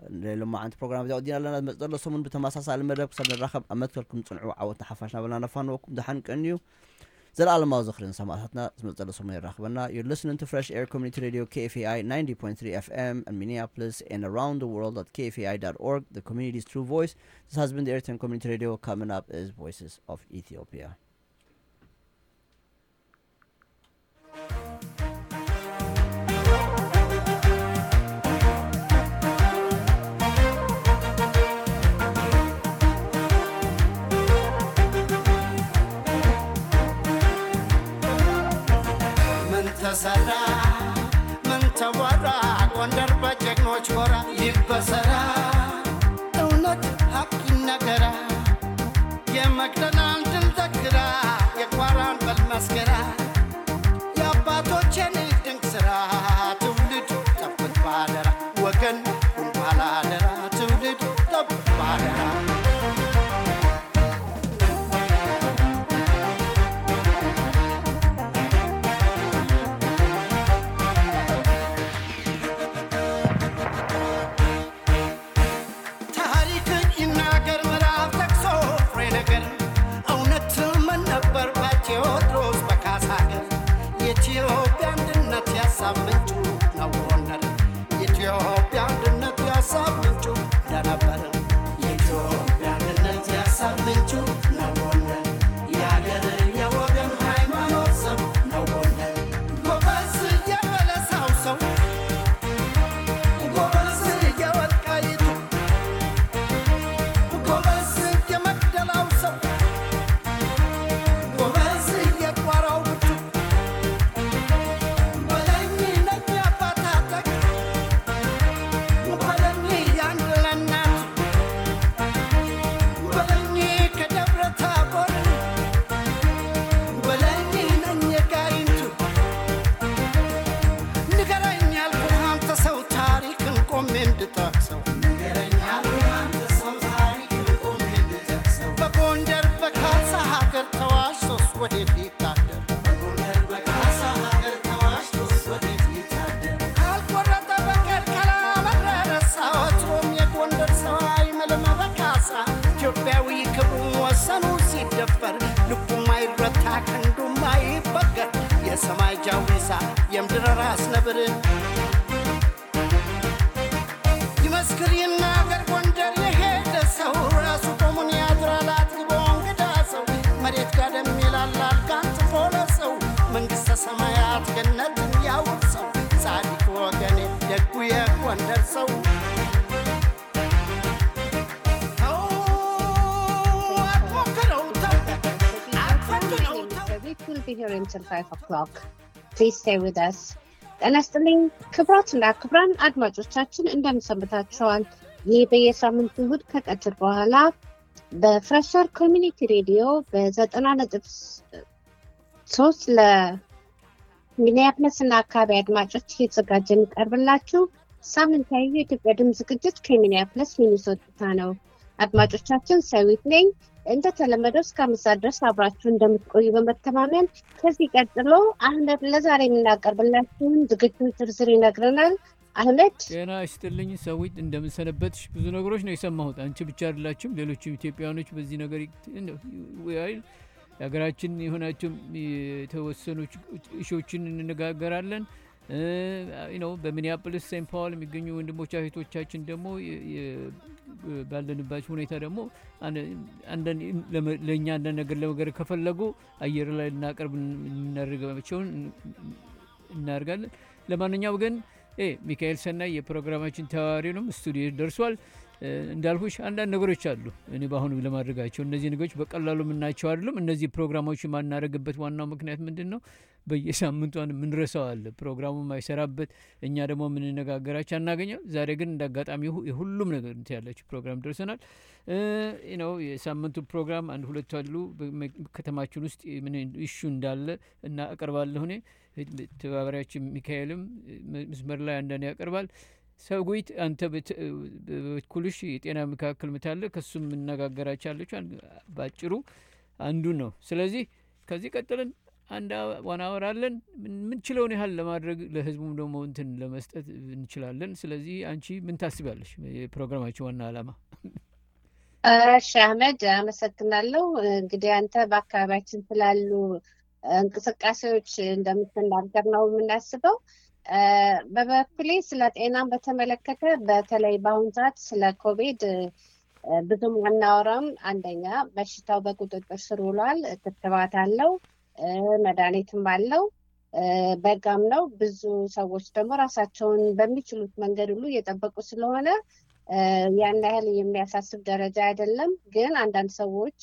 ሎማዓንቲ ፕሮግራም እዚኣ ወዲና ኣለና ዝመፅእ ዘሎ ሰሙን ብተመሳሳሊ መደብ ክሳብ ንራኸብ ኣብ መትከልኩም ፅንዑ ዓወትና ሓፋሽ ናበልና ነፋንወኩም ድሓን ቀንዩ ዘለኣለማዊ ዝኽርን ሰማዕታትና ዝመፅእ ዘሎ ሰሙን ይራኽበና you're listening to fresh air community radio kfi 90.3 fm in minneapolis and around the world at kfi.org the community's true voice this has been the airtime community radio coming up is voices of ethiopia ምን ተሰራ ምን ተወራ ጎንደር በጀግኖች ጎራ ይበሰራ እውነት ሀቅ ይነገራ የመቅደላን ድል ዘክራ የቋራን በል መስገራ የአባቶችን ድንቅ ስራ ትውልድ ጠብቅ ባደራ ወገን ሁን ባላደራ ትውልድ ጠብቅ ባደራ ታሪክ ይናገር ምዕራፍ ጠቅሶ ፍሬ ነገር እውነት ምን ነበር በቴዎድሮስ በካሳ ሀገር የኢትዮጵያ አንድነት ያሳብ ምንጩ ነው ጎንደር የኢትዮጵያ አንድነት ያሳብ ምንጩ እንደነበር የኢትዮጵያ አንድነት ያሳብ ምንጩ ነው ጎንደር የአገር የወገን ሃይማኖት ሰው ነው ጎንደር ጎበዝ የበለሳው ሰው ጎበዝ የወልቃይቱ ጎበዝ የመቅደላው ሰው ጎበዝ የቋራው ብቱ በለኝ ነኝ አባታጠቅ በለኝ ያንድ ለእናቱ በለኝ ከደብረ ታቦር በለኝ ነኝ የጋይንቱ ንገረኝ ያልኩህ አንተ ሰው ታሪክን ቆሜ እንድጠቅሰው ንገረኝ ያልኩህ አንተ ሰው ታሪክን ቆሜ እንድጠቅሰው በጎንደር በካሳ ሀገር ተዋሽቶስ ወዴት ይታደር በጎንደር በካሳ ሀገር ተዋሽቶስ ወዴት ይታደር ካልቆረጠ በቀር ካላመረረሳ ወትሮም የጎንደር ሰው አይምልም በካሳ ኢትዮጵያዊ ክብሩን ወሰኑ ሲደፈር ልቡም አይረታ ክንዱም አይበገር የሰማይ ጃዊሳ የምድር ራስ ነብር ይመስክር ይናገር ጎንደር የሄደ ሰው ራሱ ቆሙን ያድራል አጥግቦ እንግዳ ሰው መሬት ጋደም ይላል አልጋን ጥፎ ለሰው መንግሥተ ሰማያት ገነትን ያውርሰው ጻድቅ ወገኔ ደጉ የጎንደር ሰው ተው አትሞክረው ተው አትፈትነው ተው It will be here until 5 o'clock. Please stay with us. ጤና ይስጥልኝ ክቡራትና ክቡራን አድማጮቻችን እንደምሰንብታችኋል። ይህ በየሳምንቱ እሁድ ከቀትር በኋላ በፍሬሸር ኮሚኒቲ ሬዲዮ በዘጠና ነጥብ ሶስት ለሚኒያፖሊስ እና አካባቢ አድማጮች የተዘጋጀ የሚቀርብላችሁ ሳምንታዊ የኢትዮጵያ ድምፅ ዝግጅት ከሚኒያፖሊስ ሚኒሶታ ነው። አድማጮቻችን ሰዊት ነኝ። እንደተለመደው እስከ አምስት ሰዓት ድረስ አብራችሁ እንደምትቆዩ በመተማመን ከዚህ ቀጥሎ አህመድ ለዛሬ የምናቀርብላችሁን ዝግጅት ዝርዝር ይነግረናል። አህመድ ጤና ይስጥልኝ ሰዊት፣ እንደምንሰነበትሽ። ብዙ ነገሮች ነው የሰማሁት። አንቺ ብቻ አይደላችሁም፣ ሌሎችም ኢትዮጵያውያኖች በዚህ ነገር ይል የሀገራችን የሆናቸው የተወሰኑ እሾችን እንነጋገራለን ነው። በሚኒያፖሊስ ሴንት ፓውል የሚገኙ ወንድሞች እህቶቻችን ደግሞ ባለንባቸው ሁኔታ ደግሞ ለእኛ አንዳንድ ነገር ለመገር ከፈለጉ አየር ላይ ልናቀርብ የምናደርጋቸውን እናደርጋለን። ለማንኛውም ግን ሚካኤል ሰናይ የፕሮግራማችን ተዋሪ ነው፣ ስቱዲዮ ደርሷል። እንዳልኩሽ አንዳንድ ነገሮች አሉ እኔ በአሁኑ ለማድረጋቸው እነዚህ ነገሮች በቀላሉ የምናቸው አይደሉም። እነዚህ ፕሮግራሞች የማናደርግበት ዋናው ምክንያት ምንድን ነው? በየሳምንቷን የምንረሳው አለ ፕሮግራሙ የማይሰራበት እኛ ደግሞ የምንነጋገራቸው አናገኘው። ዛሬ ግን እንደ አጋጣሚ የሁሉም ነገር እንትን ያላቸው ፕሮግራም ደርሰናል ነው። የሳምንቱ ፕሮግራም አንድ ሁለቱ አሉ ከተማችን ውስጥ ምን ኢሹ እንዳለ እና አቀርባለሁ እኔ ተባባሪያችን ሚካኤልም መስመር ላይ አንዳንድ ያቀርባል። ሰጉይት አንተ በበኩልሽ የጤና መካከል ምታለ ከሱም የምነጋገራቻለች ባጭሩ አንዱ ነው። ስለዚህ ከዚህ ቀጥለን አንድ ዋን አወር አለን። የምንችለውን ያህል ለማድረግ ለህዝቡም ደግሞ እንትን ለመስጠት እንችላለን። ስለዚህ አንቺ ምን ታስቢያለሽ? የፕሮግራማችን ዋና ዓላማ እሺ አህመድ አመሰግናለሁ። እንግዲህ አንተ በአካባቢያችን ስላሉ እንቅስቃሴዎች እንደምትናገር ነው የምናስበው። በበኩሌ ስለ ጤናን በተመለከተ በተለይ በአሁኑ ሰዓት ስለ ኮቪድ ብዙም አናወራም። አንደኛ በሽታው በቁጥጥር ስር ውሏል። ክትባት አለው፣ መድኃኒትም አለው፣ በጋም ነው። ብዙ ሰዎች ደግሞ ራሳቸውን በሚችሉት መንገድ ሁሉ እየጠበቁ ስለሆነ ያን ያህል የሚያሳስብ ደረጃ አይደለም። ግን አንዳንድ ሰዎች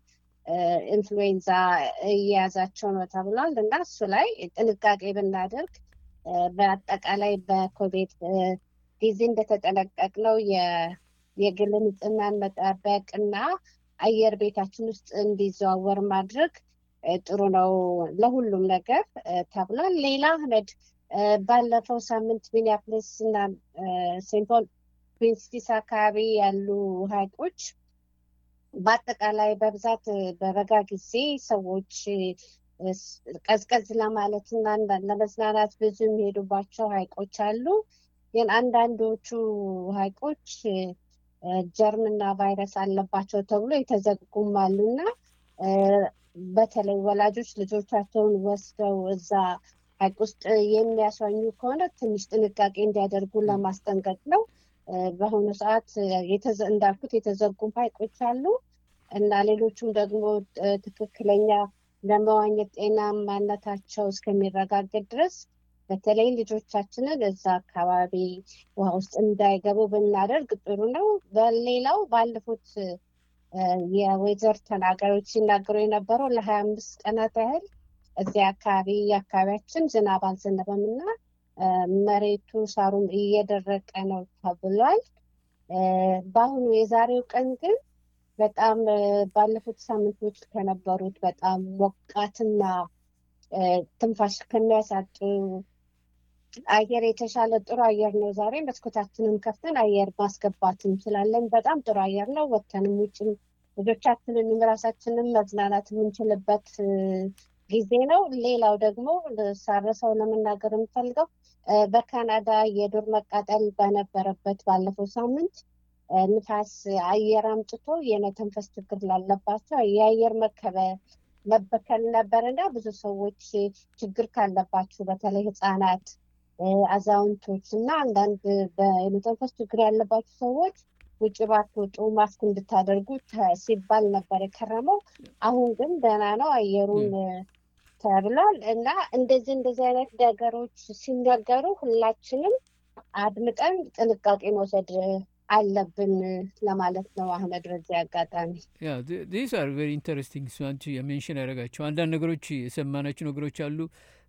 ኢንፍሉዌንዛ እየያዛቸው ነው ተብሏል እና እሱ ላይ ጥንቃቄ ብናደርግ በአጠቃላይ በኮቪድ ጊዜ እንደተጠነቀቅነው የግል ንጽህናን መጠበቅ እና አየር ቤታችን ውስጥ እንዲዘዋወር ማድረግ ጥሩ ነው ለሁሉም ነገር ተብሏል። ሌላ አህመድ ባለፈው ሳምንት ሚኒያፖሊስ እና ሴንት ፖል ፕሪንስቲስ አካባቢ ያሉ ሀይቆች በአጠቃላይ በብዛት በበጋ ጊዜ ሰዎች ቀዝቀዝ ለማለት እና ለመዝናናት ብዙ የሚሄዱባቸው ሀይቆች አሉ። ግን አንዳንዶቹ ሀይቆች ጀርምና ቫይረስ አለባቸው ተብሎ የተዘጉም አሉ እና በተለይ ወላጆች ልጆቻቸውን ወስደው እዛ ሀይቅ ውስጥ የሚያስዋኙ ከሆነ ትንሽ ጥንቃቄ እንዲያደርጉ ለማስጠንቀቅ ነው። በአሁኑ ሰዓት እንዳልኩት የተዘጉም ሀይቆች አሉ እና ሌሎቹም ደግሞ ትክክለኛ ለመዋኘት ጤናማነታቸው እስከሚረጋገጥ ድረስ በተለይ ልጆቻችንን እዛ አካባቢ ውሃ ውስጥ እንዳይገቡ ብናደርግ ጥሩ ነው። በሌላው ባለፉት የወይዘር ተናጋሪዎች ሲናገሩ የነበረው ለሀያ አምስት ቀናት ያህል እዚያ አካባቢ አካባቢያችን ዝናብ አልዘነበም እና መሬቱ ሳሩም እየደረቀ ነው ተብሏል። በአሁኑ የዛሬው ቀን ግን በጣም ባለፉት ሳምንቶች ከነበሩት በጣም ሞቃትና ትንፋሽ ከሚያሳጡ አየር የተሻለ ጥሩ አየር ነው። ዛሬ መስኮታችንን ከፍተን አየር ማስገባት እንችላለን። በጣም ጥሩ አየር ነው። ወተንም ውጭም ልጆቻችንንም ራሳችንም መዝናናት የምንችልበት ጊዜ ነው። ሌላው ደግሞ ሳረሰው ለመናገር የምፈልገው በካናዳ የዱር መቃጠል በነበረበት ባለፈው ሳምንት ንፋስ አየር አምጥቶ የመተንፈስ ችግር ላለባቸው የአየር መከበ መበከል ነበር እና ብዙ ሰዎች ችግር ካለባችሁ በተለይ ህፃናት፣ አዛውንቶች እና አንዳንድ በመተንፈስ ችግር ያለባችሁ ሰዎች ውጭ ባትወጡ ማስክ እንድታደርጉ ሲባል ነበር የከረመው። አሁን ግን ደህና ነው አየሩን ተብሏል እና እንደዚህ እንደዚህ አይነት ነገሮች ሲነገሩ ሁላችንም አድምጠን ጥንቃቄ መውሰድ አለብን ለማለት ነው። አህመድ በዚህ አጋጣሚ ዲስ አር ቬሪ ኢንተረስቲንግ አንቺ የሜንሽን ያደረጋቸው አንዳንድ ነገሮች የሰማናቸው ነገሮች አሉ።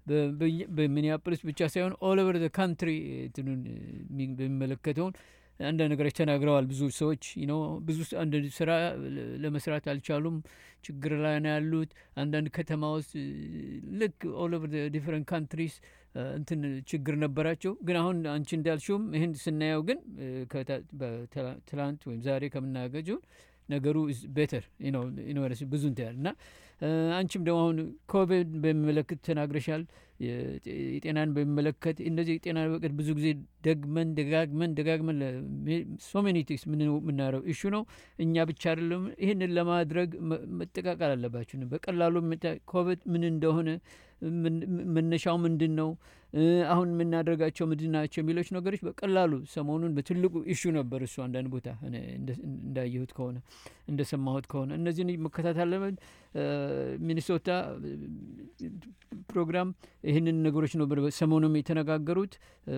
በሚኒያፖሊስ ብቻ ሳይሆን ኦል ኦቨር ካንትሪ እንትኑን በሚመለከተውን አንዳንድ ነገሮች ተናግረዋል። ብዙ ሰዎች ነው ብዙ አንድ ስራ ለመስራት አልቻሉም፣ ችግር ላይ ነው ያሉት። አንዳንድ ከተማ ውስጥ ልክ ኦል ኦቨር ዲፍረንት ካንትሪስ እንትን ችግር ነበራቸው። ግን አሁን አንቺ እንዳልሽውም ይህን ስናየው ግን ትላንት ወይም ዛሬ ከምናገጀው ነገሩ ቤተር ዩኒቨርሲቲ ብዙ እንትን እና አንቺም ደግሞ አሁን ኮቪድ በሚመለከት ተናግረሻል። የጤናን በሚመለከት እነዚህ የጤና በቀት ብዙ ጊዜ ደግመን ደጋግመን ደጋግመን ሶሜኒቲክስ የምናረው እሹ ነው። እኛ ብቻ አይደለም ይህንን ለማድረግ መጠቃቀል አለባችሁ። በቀላሉ ኮቪድ ምን እንደሆነ መነሻው ምንድን ነው፣ አሁን የምናደርጋቸው ምንድን ናቸው የሚሎች ነገሮች በቀላሉ ሰሞኑን በትልቁ ኢሹ ነበር። እሱ አንዳንድ ቦታ እንዳየሁት ከሆነ እንደሰማሁት ከሆነ እነዚህን መከታተል አለብን። ሚኒሶታ ፕሮግራም ይህንን ነገሮች ነው ሰሞኑም የተነጋገሩት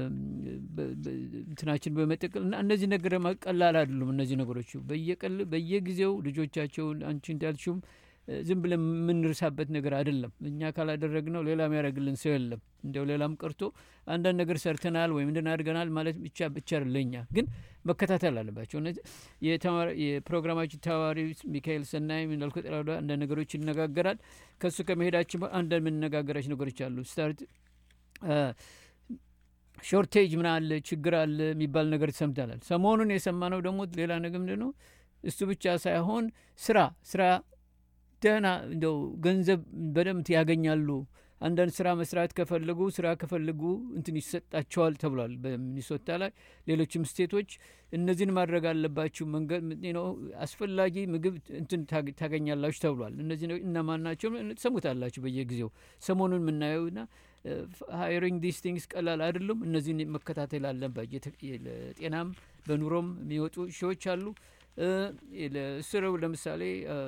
እንትናችን በመጠቀል እና እነዚህ ነገር ቀላል አይደሉም። እነዚህ ነገሮች በየቀል በየጊዜው ልጆቻቸውን አንቺ እንዳልሽውም ዝም ብለን የምንርሳበት ነገር አይደለም። እኛ ካላደረግነው ሌላ የሚያደርግልን ሰው የለም። እንዲያው ሌላም ቀርቶ አንዳንድ ነገር ሰርተናል ወይም እንድን አድርገናል ማለት ብቻ ብቻ ለኛ ግን መከታተል አለባቸው። እነዚህ የፕሮግራማችን ተባባሪ ሚካኤል ሰናይ እንዳልኩ ጠራዳ አንዳንድ ነገሮች ይነጋገራል። ከእሱ ከመሄዳችን አንዳንድ የምንነጋገራቸው ነገሮች አሉ። ስታርት ሾርቴጅ ምን አለ ችግር አለ የሚባል ነገር ሰምተናል። ሰሞኑን የሰማነው ደግሞ ሌላ ነገር ምንድን ነው? እሱ ብቻ ሳይሆን ስራ ስራ ደህና እንደው ገንዘብ በደምብ ያገኛሉ። አንዳንድ ስራ መስራት ከፈለጉ ስራ ከፈለጉ እንትን ይሰጣቸዋል ተብሏል በሚኒሶታ ላይ። ሌሎችም ስቴቶች እነዚህን ማድረግ አለባችሁ፣ መንገድ ነው አስፈላጊ ምግብ እንትን ታግ- ታገኛላችሁ ተብሏል። እነዚህ ነው እነማን ናቸው? ትሰሙታላችሁ በየጊዜው ሰሞኑን የምናየውና ሃይሪንግ ዲስ ቲንግስ ቀላል አይደሉም። እነዚህን መከታተል አለባቸው። የተ- ለጤናም በኑሮም የሚወጡ ሺዎች አሉ። ስረው ለምሳሌ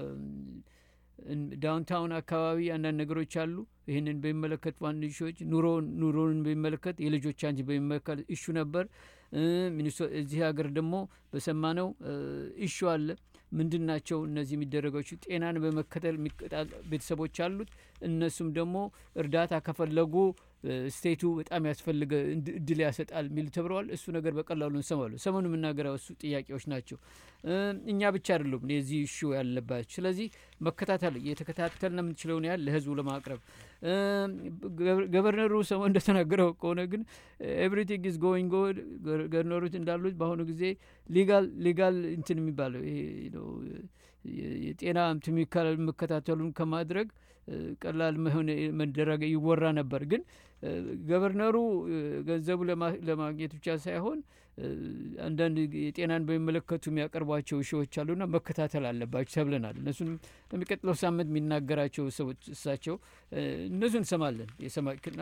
ዳውንታውን አካባቢ አንዳንድ ነገሮች አሉ። ይህንን በሚመለከት ዋን ሾች ኑሮ ኑሮን በሚመለከት የልጆች አንጅ በሚመለከት እሹ ነበር። ሚኒሶ እዚህ ሀገር ደግሞ በሰማነው እሹ አለ። ምንድን ናቸው እነዚህ የሚደረገች ጤናን በመከተል የሚቀጣ ቤተሰቦች አሉት። እነሱም ደግሞ እርዳታ ከፈለጉ ስቴቱ በጣም ያስፈልገ እንድ- እድል ያሰጣል የሚል ተብለዋል። እሱ ነገር በቀላሉ እንሰማሉ። ሰሞኑ የምናገረው እሱ ጥያቄዎች ናቸው። እ፣ እኛ ብቻ አይደሉም የዚህ እሹ ያለባቸው። ስለዚህ መከታተል እየተከታተልን የምንችለውን ያህል ለህዝቡ ለማቅረብ እ፣ ገቨ- ገቨርነሩ ሰሞን እንደተናገረው ከሆነ ግን ኤቭሪቲንግ ኢዝ ጎይንግ ጎድ ገቨርነሩት እንዳሉት በአሁኑ ጊዜ ሊጋል ሊጋል እንትን የሚባለው ይሄ ነው የ- የጤና እንትን የሚከላ- የሚከታተሉን ከማድረግ እ፣ ቀላል መሆን መደረግ ይወራ ነበር። ግን እ፣ ገቨርነሩ እ፣ ገንዘቡ ለማ- ለማግኘት ብቻ ሳይሆን እ፣ አንዳንድ የጤናን በሚመለከቱ የሚያቀርቧቸው እሺዎች አሉና መከታተል አለባቸው ተብለናል። እነሱንም በሚቀጥለው ሳምንት የሚናገራቸው ሰዎች እሳቸው እ፣ እነሱ እንሰማለን የሰማክና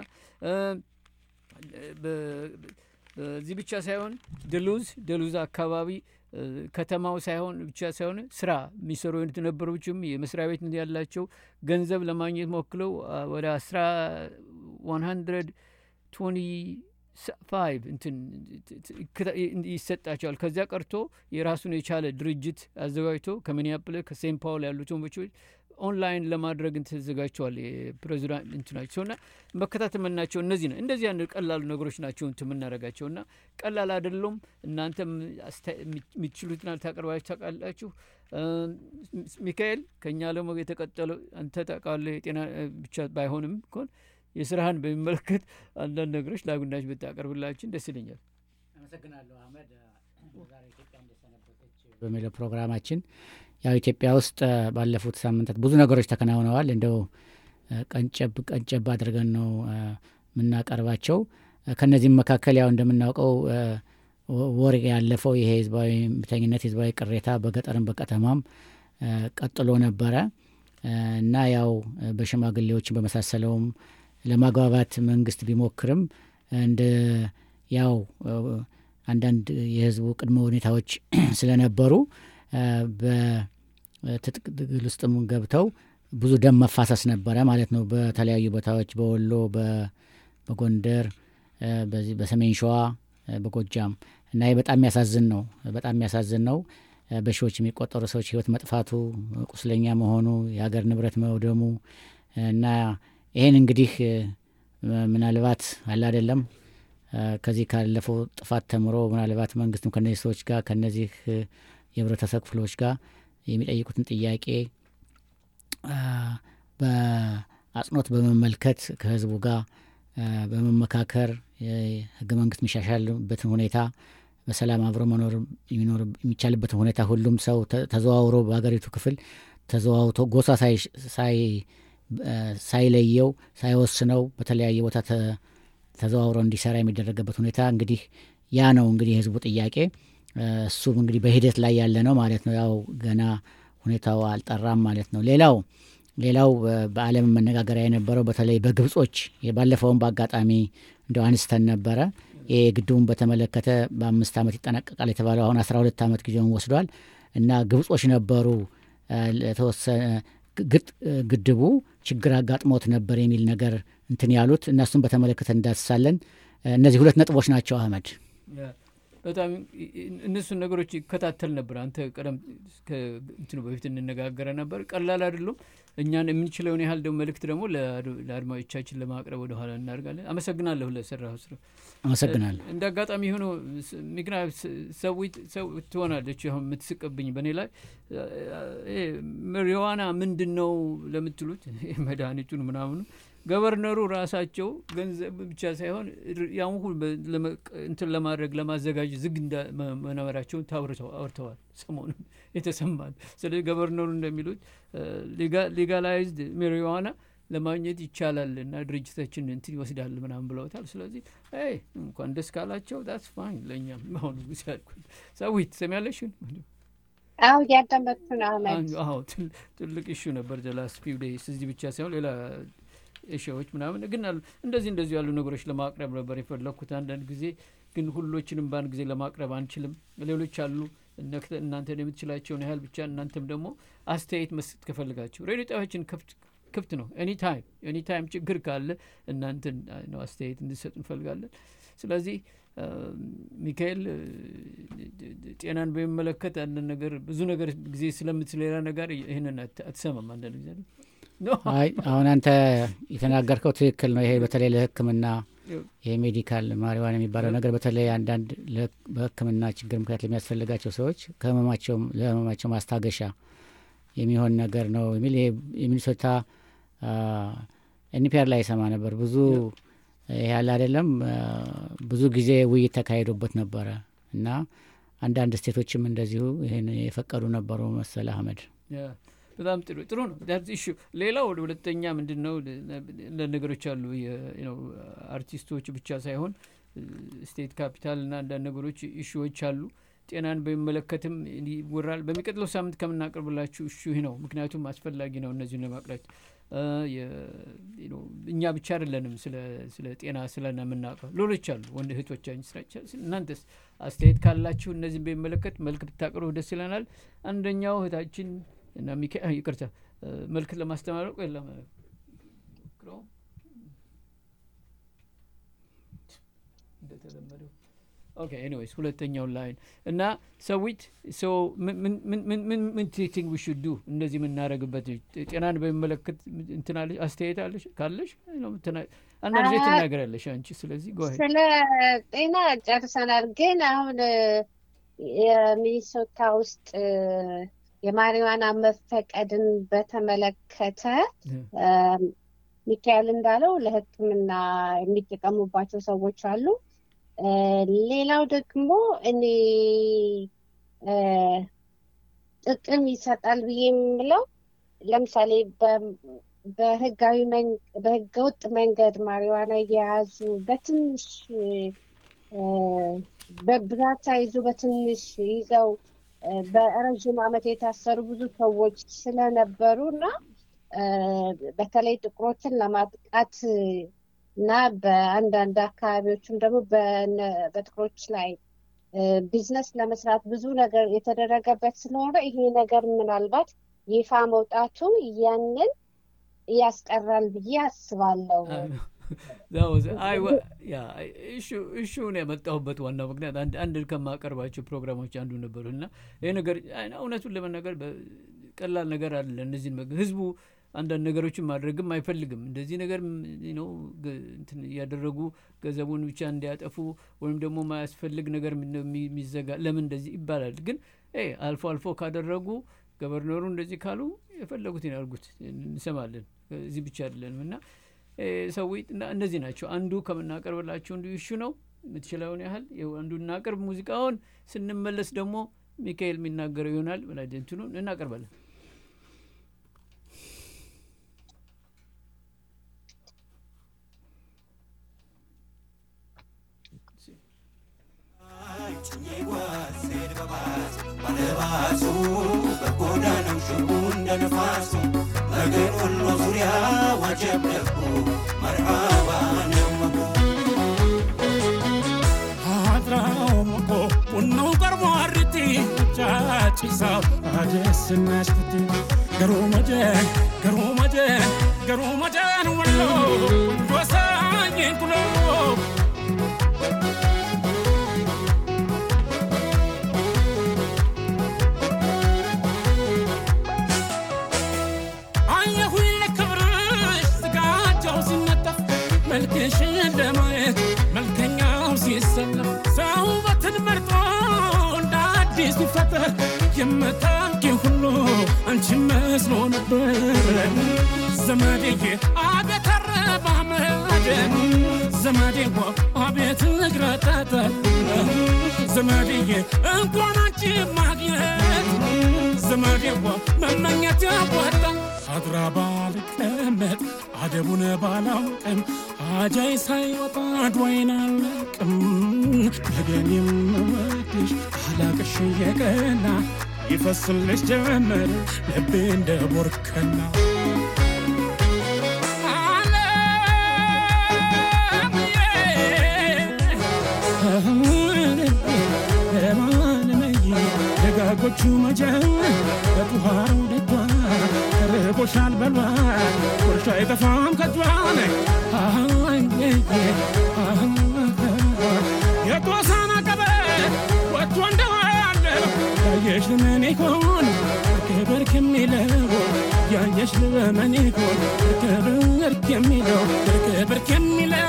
በዚህ ብቻ ሳይሆን ደሉዝ ደሉዝ አካባቢ እ፣ ከተማው ሳይሆን ብቻ ሳይሆን ስራ የሚሰሩ አይነት ነበሮችም የመስሪያ ቤት ያላቸው ገንዘብ ለማግኘት ሞክለው አ፣ ወደ አስራ ዋን ሀንድረድ ቶኒ ፋይቭ እንትን ይከታ- ይሰጣቸዋል። ከዚያ ቀርቶ የራሱን የቻለ ድርጅት አዘጋጅቶ ከሚኒያፖሊስ ከሴንት ፓውል ያሉት ወንቦች ኦንላይን ለማድረግ ተዘጋጅተዋል። የፕሬዚዳንት እንትናቸው እና መከታተል መናቸው እነዚህ ነው። እንደዚህ ያን ቀላሉ ነገሮች ናቸው እንትን የምናደርጋቸው እና ቀላል አይደሉም። እናንተም አስታ- የሚችሉትን ታቀርባችሁ ታውቃላችሁ። እ፣ ሚካኤል ከእኛ ደግሞ የተቀጠለው አንተ ታውቃለህ። የጤና እ፣ ብቻ ባይሆንም እንኳን የስራህን በሚመለከት አንዳንድ ነገሮች ለአጉናች ብታቀርብላችን ደስ ይለኛል። አመሰግናለሁ አህመድ። ዛሬ ኢትዮጵያ እንደሰነበተች በሚለው ፕሮግራማችን ያው ኢትዮጵያ ውስጥ እ፣ ባለፉት ሳምንታት ብዙ ነገሮች ተከናውነዋል። እንደው እ፣ ቀንጨብ ቀንጨብ አድርገን ነው እ፣ የምናቀርባቸው። እ፣ ከነዚህም መካከል ያው እንደምናውቀው እ፣ ወ- ወር ያለፈው ይሄ ህዝባዊ እምቢተኝነት ህዝባዊ ቅሬታ በገጠርም በከተማም እ፣ ቀጥሎ ነበረ እ፣ እና ያው እ፣ በሽማግሌዎችን በመሳሰለውም ለማግባባት መንግስት ቢሞክርም እንደ ያው እ፣ አንዳንድ የህዝቡ ቅድመ ሁኔታዎች ስለነበሩ እ፣ በትጥቅ ትግል ውስጥም ገብተው ብዙ ደም መፋሰስ ነበረ ማለት ነው። በተለያዩ ቦታዎች በወሎ፣ በ- በጎንደር፣ እ፣ በዚህ በሰሜን ሸዋ፣ እ፣ በጎጃም እና ይህ በጣም የሚያሳዝን ነው። በጣም የሚያሳዝን ነው። እ፣ በሺዎች የሚቆጠሩ ሰዎች ህይወት መጥፋቱ፣ ቁስለኛ መሆኑ፣ የሀገር ንብረት መውደሙ እና ይህን እንግዲህ እ፣ ምናልባት አለ አይደለም እ፣ ከዚህ ካለፈው ጥፋት ተምሮ ምናልባት መንግስትም ከነዚህ ሰዎች ጋር ከነዚህ እ፣ የህብረተሰብ ክፍሎች ጋር የሚጠይቁትን ጥያቄ አ፣ በአጽንኦት በመመልከት ከህዝቡ ጋር አ፣ በመመካከር የህገ መንግስት የሚሻሻልበትን ሁኔታ በሰላም አብሮ መኖር የሚኖር የሚቻልበትን ሁኔታ ሁሉም ሰው ተ- ተዘዋውሮ በሀገሪቱ ክፍል ተዘዋውቶ ጎሳ ሳይ- ሳይ- አ፣ ሳይለየው ሳይወስነው በተለያየ ቦታ ተ- ተዘዋውሮ እንዲሰራ የሚደረግበት ሁኔታ እንግዲህ ያ ነው እንግዲህ የህዝቡ ጥያቄ። አ፣ እሱም እንግዲህ በሂደት ላይ ያለ ነው ማለት ነው። ያው ገና ሁኔታው አልጠራም ማለት ነው። ሌላው ሌላው በ- በዓለም መነጋገሪያ የነበረው በተለይ በግብጾች ባለፈውን በአጋጣሚ እንደው አንስተን ነበረ። ይሄ ግድቡን በተመለከተ በአምስት ዓመት ይጠናቀቃል የተባለው አሁን አስራ ሁለት ዓመት ጊዜውን ወስዷል እና ግብጾች ነበሩ አ፣ ለተወሰነ ግጥ- ግድቡ ችግር አጋጥሞት ነበር የሚል ነገር እንትን ያሉት እነሱን በተመለከተ እንዳስሳለን። እነዚህ ሁለት ነጥቦች ናቸው አህመድ። በጣም እነሱን ነገሮች ይከታተል ነበር። አንተ ቀደም እንትኑ በፊት እንነጋገረ ነበር። ቀላል አይደሉም። እኛን የምንችለውን ያህል ደግሞ መልእክት ደግሞ ለአድማጮቻችን ለማቅረብ ወደ ኋላ እናደርጋለን። አመሰግናለሁ ለሰራው ስራ። አመሰግናለሁ። እንደ አጋጣሚ ሆኖ ምክንያት ሰው ትሆናለች አሁን የምትስቅብኝ በእኔ ላይ ሪዋና ምንድን ነው ለምትሉት መድኃኒቱን ምናምኑ ገቨርነሩ ራሳቸው ገንዘብ ብቻ ሳይሆን ያን ሁሉ እንትን ለማድረግ ለማዘጋጀት ዝግ መነበራቸውን አውርተዋል። ሰሞኑን የተሰማል። ስለዚህ ገቨርነሩ እንደሚሉት ሌጋላይዝድ ሜሪዋና ለማግኘት ይቻላል እና ድርጅታችን እንትን ይወስዳል ምናምን ብለውታል። ስለዚህ እንኳን ደስ ካላቸው ዳስ ፋይን ለእኛም አሁኑ ጊዜ ያልኩት ሰዊት ሰሚያለሽን አዎ እያዳመጥኩ ነው አህመድ። አዎ ትልቅ ኢሹ ነበር ዘላስ ፊው ዴይስ እዚህ ብቻ ሳይሆን ሌላ ኤሽያዎች ምናምን ግን እንደዚህ እንደዚህ ያሉ ነገሮች ለማቅረብ ነበር የፈለግኩት። አንዳንድ ጊዜ ግን ሁሎችንም በአንድ ጊዜ ለማቅረብ አንችልም። ሌሎች አሉ እናንተን የምትችላቸውን ያህል ብቻ እናንተም ደግሞ አስተያየት መስጠት ከፈልጋችሁ ሬዲዮ ጣቢያችን ክፍት ነው። ኤኒ ታይም ኤኒ ታይም ችግር ካለ እናንተን ነው አስተያየት እንድሰጡ እንፈልጋለን። ስለዚህ ሚካኤል ጤናን በሚመለከት አንዳንድ ነገር ብዙ ነገር ጊዜ ስለምትሌላ ነገር ይህንን አትሰማም አንዳንድ ጊዜ አይ አሁን አንተ የተናገርከው ትክክል ነው። ይሄ በተለይ ለሕክምና ይሄ ሜዲካል ማሪዋን የሚባለው ነገር በተለይ አንዳንድ በሕክምና ችግር ምክንያት ለሚያስፈልጋቸው ሰዎች ከህመማቸው ለህመማቸው ማስታገሻ የሚሆን ነገር ነው የሚል የሚኒሶታ ኤንፒአር ላይ ይሰማ ነበር። ብዙ ያለ አይደለም ብዙ ጊዜ ውይይት ተካሂዶበት ነበረ እና አንዳንድ ስቴቶችም እንደዚሁ ይህን የፈቀዱ ነበሩ መሰለ አህመድ። በጣም ጥሩ ጥሩ ነው ኢሹ። ሌላው ሁለተኛ ምንድን ነው ነገሮች አሉ አርቲስቶች ብቻ ሳይሆን ስቴት ካፒታል እና አንዳንድ ነገሮች ኢሹዎች አሉ። ጤናን በሚመለከትም ይወራል። በሚቀጥለው ሳምንት ከምናቀርብላችሁ እሹ ይህ ነው። ምክንያቱም አስፈላጊ ነው እነዚህን ለማቅረብ እኛ ብቻ አይደለንም ስለ ጤና ስለና የምናውቀው ሌሎች አሉ ወንድ እህቶቻችን ስራቻ እናንተስ አስተያየት ካላችሁ እነዚህን በሚመለከት መልክ ብታቀርቡ ደስ ይለናል። አንደኛው እህታችን እና ሚካ ይቅርታ መልክት ለማስተማረቅ የለም እንደተለመደው ኦኬ ኤኒዌይስ ሁለተኛው ላይን እና ሰዊት ምን ቲንክ ዊ ሹድ ዱ እንደዚህ የምናደረግበት ጤናን በሚመለከት እንትናለ አስተያየት አለሽ ካለሽ አንዳንድ ጊዜ ትናገራለሽ አንቺ ስለዚህ ጎ ስለ ጤና ጨርሰናል ግን አሁን የሚኒሶታ ውስጥ የማሪዋና መፈቀድን በተመለከተ ሚካኤል እንዳለው ለህክምና የሚጠቀሙባቸው ሰዎች አሉ ሌላው ደግሞ እኔ ጥቅም ይሰጣል ብዬ የምለው ለምሳሌ በህጋዊ በህገወጥ መንገድ ማሪዋና እየያዙ በትንሽ በብዛት ሳይዙ በትንሽ ይዘው በረዥም ዓመት የታሰሩ ብዙ ሰዎች ስለነበሩ እና በተለይ ጥቁሮችን ለማጥቃት እና በአንዳንድ አካባቢዎችም ደግሞ በጥቁሮች ላይ ቢዝነስ ለመስራት ብዙ ነገር የተደረገበት ስለሆነ ይሄ ነገር ምናልባት ይፋ መውጣቱ ያንን ያስቀራል ብዬ አስባለሁ። እሹን ያመጣሁበት ዋናው ምክንያት አንድ ከማቀርባቸው ፕሮግራሞች አንዱ ነበሩ እና ይህ ነገር እውነቱን ለመናገር ቀላል ነገር አለ። እነዚህን ህዝቡ አንዳንድ ነገሮችን ማድረግም አይፈልግም። እንደዚህ ነገር ነው እያደረጉ ገንዘቡን ብቻ እንዲያጠፉ ወይም ደግሞ ማያስፈልግ ነገር የሚዘጋ ለምን እንደዚህ ይባላል። ግን አልፎ አልፎ ካደረጉ ገቨርነሩ እንደዚህ ካሉ የፈለጉትን ያርጉት፣ እንሰማለን። እዚህ ብቻ አይደለንም እና ሰዎች እነዚህ ናቸው። አንዱ ከምናቀርብላቸው እንዲሁ ይሹ ነው። የምትችለውን ያህል አንዱ እናቅርብ። ሙዚቃውን ስንመለስ ደግሞ ሚካኤል የሚናገረው ይሆናል። እንትኑን እናቀርባለን። ባለባሱ በጎዳናው ሽቡ እንደ ነፋሱ መገን ወሎ ዙሪያ ዋጀብ ደጉ መርሃባ ነመጉ አድራው መቆ ቡናው ቀርቦ አርቲ ጫጭሳው አደስናሽኩት ገሩ መጀን ገሩ መጀን ገሩ መጀን ወሎ ወሳኝን ኩሎ መልክሽን ለማየት መልከኛው ሲሰለፍ ሰው ውበትን መርጦ እንደ አዲስ ሲፈጠር የምታውቂው ሁሉ አንቺ መስሎ ነበር ዘመዴዬ አቤተረ ባመድ ዘመዴዋ አቤት እግረጠጠ ዘመድዬ እንኳን አንቺ ማግኘት ዘመዴዋ መመኘት ያወጣ አድራ ባልቀመጥ አደቡን ባላውቅም አጃይ ሳይወጣ ድዋይን አለቅም ነገን የምወድሽ አላቅሽ የቀና ይፈስልሽ ጀመር ልቤ እንደ ቦርከና ደጋጎቹ መጀን በጡሃሩ ደቷ ተርቦሻል በሏ ጉርሻ አይጠፋም ከጇን የጦሳና ቀበት ወጥቶ እንደዋለ ያየሽ ልመን ይሆን ክብር ከሚለው ያየሽ ልመን ይሆን ክብር ከሚለው ክብር ከሚለው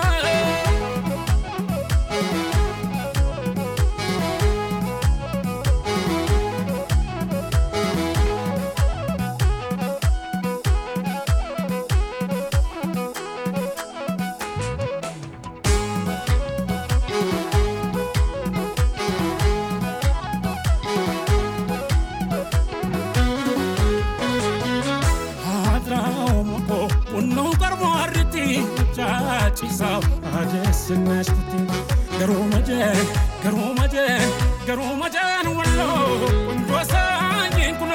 አድራው ሞቆ ቡናው ቀርቦ አርቲ ጫጭሳው አደስናሽ ትቲ ገሮ መጀን ገሮ መጀን ገሮ መጀን ወሎ ቆንጆ ሳኝን ኩሎ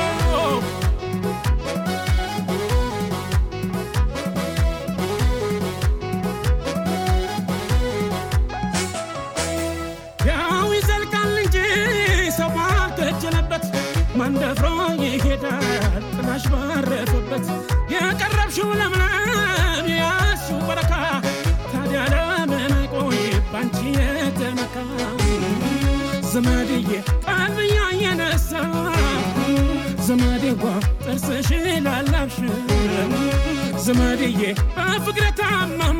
ያው ይዘልቃል እንጂ ሰው ባልተጀነበት መንደፍሮ ይሄዳል ጥላሽ ባረፈበት የቀረብሽው ለምለም ያሱ በረካ ታዲያ ለምን አይቆይ ባንቺ የተመካ ዘመድዬ ቀልብያ የነሳ ዘመዴዋ ጥርስሽ ላላብሽ ዘመድዬ በፍቅረ ታመመ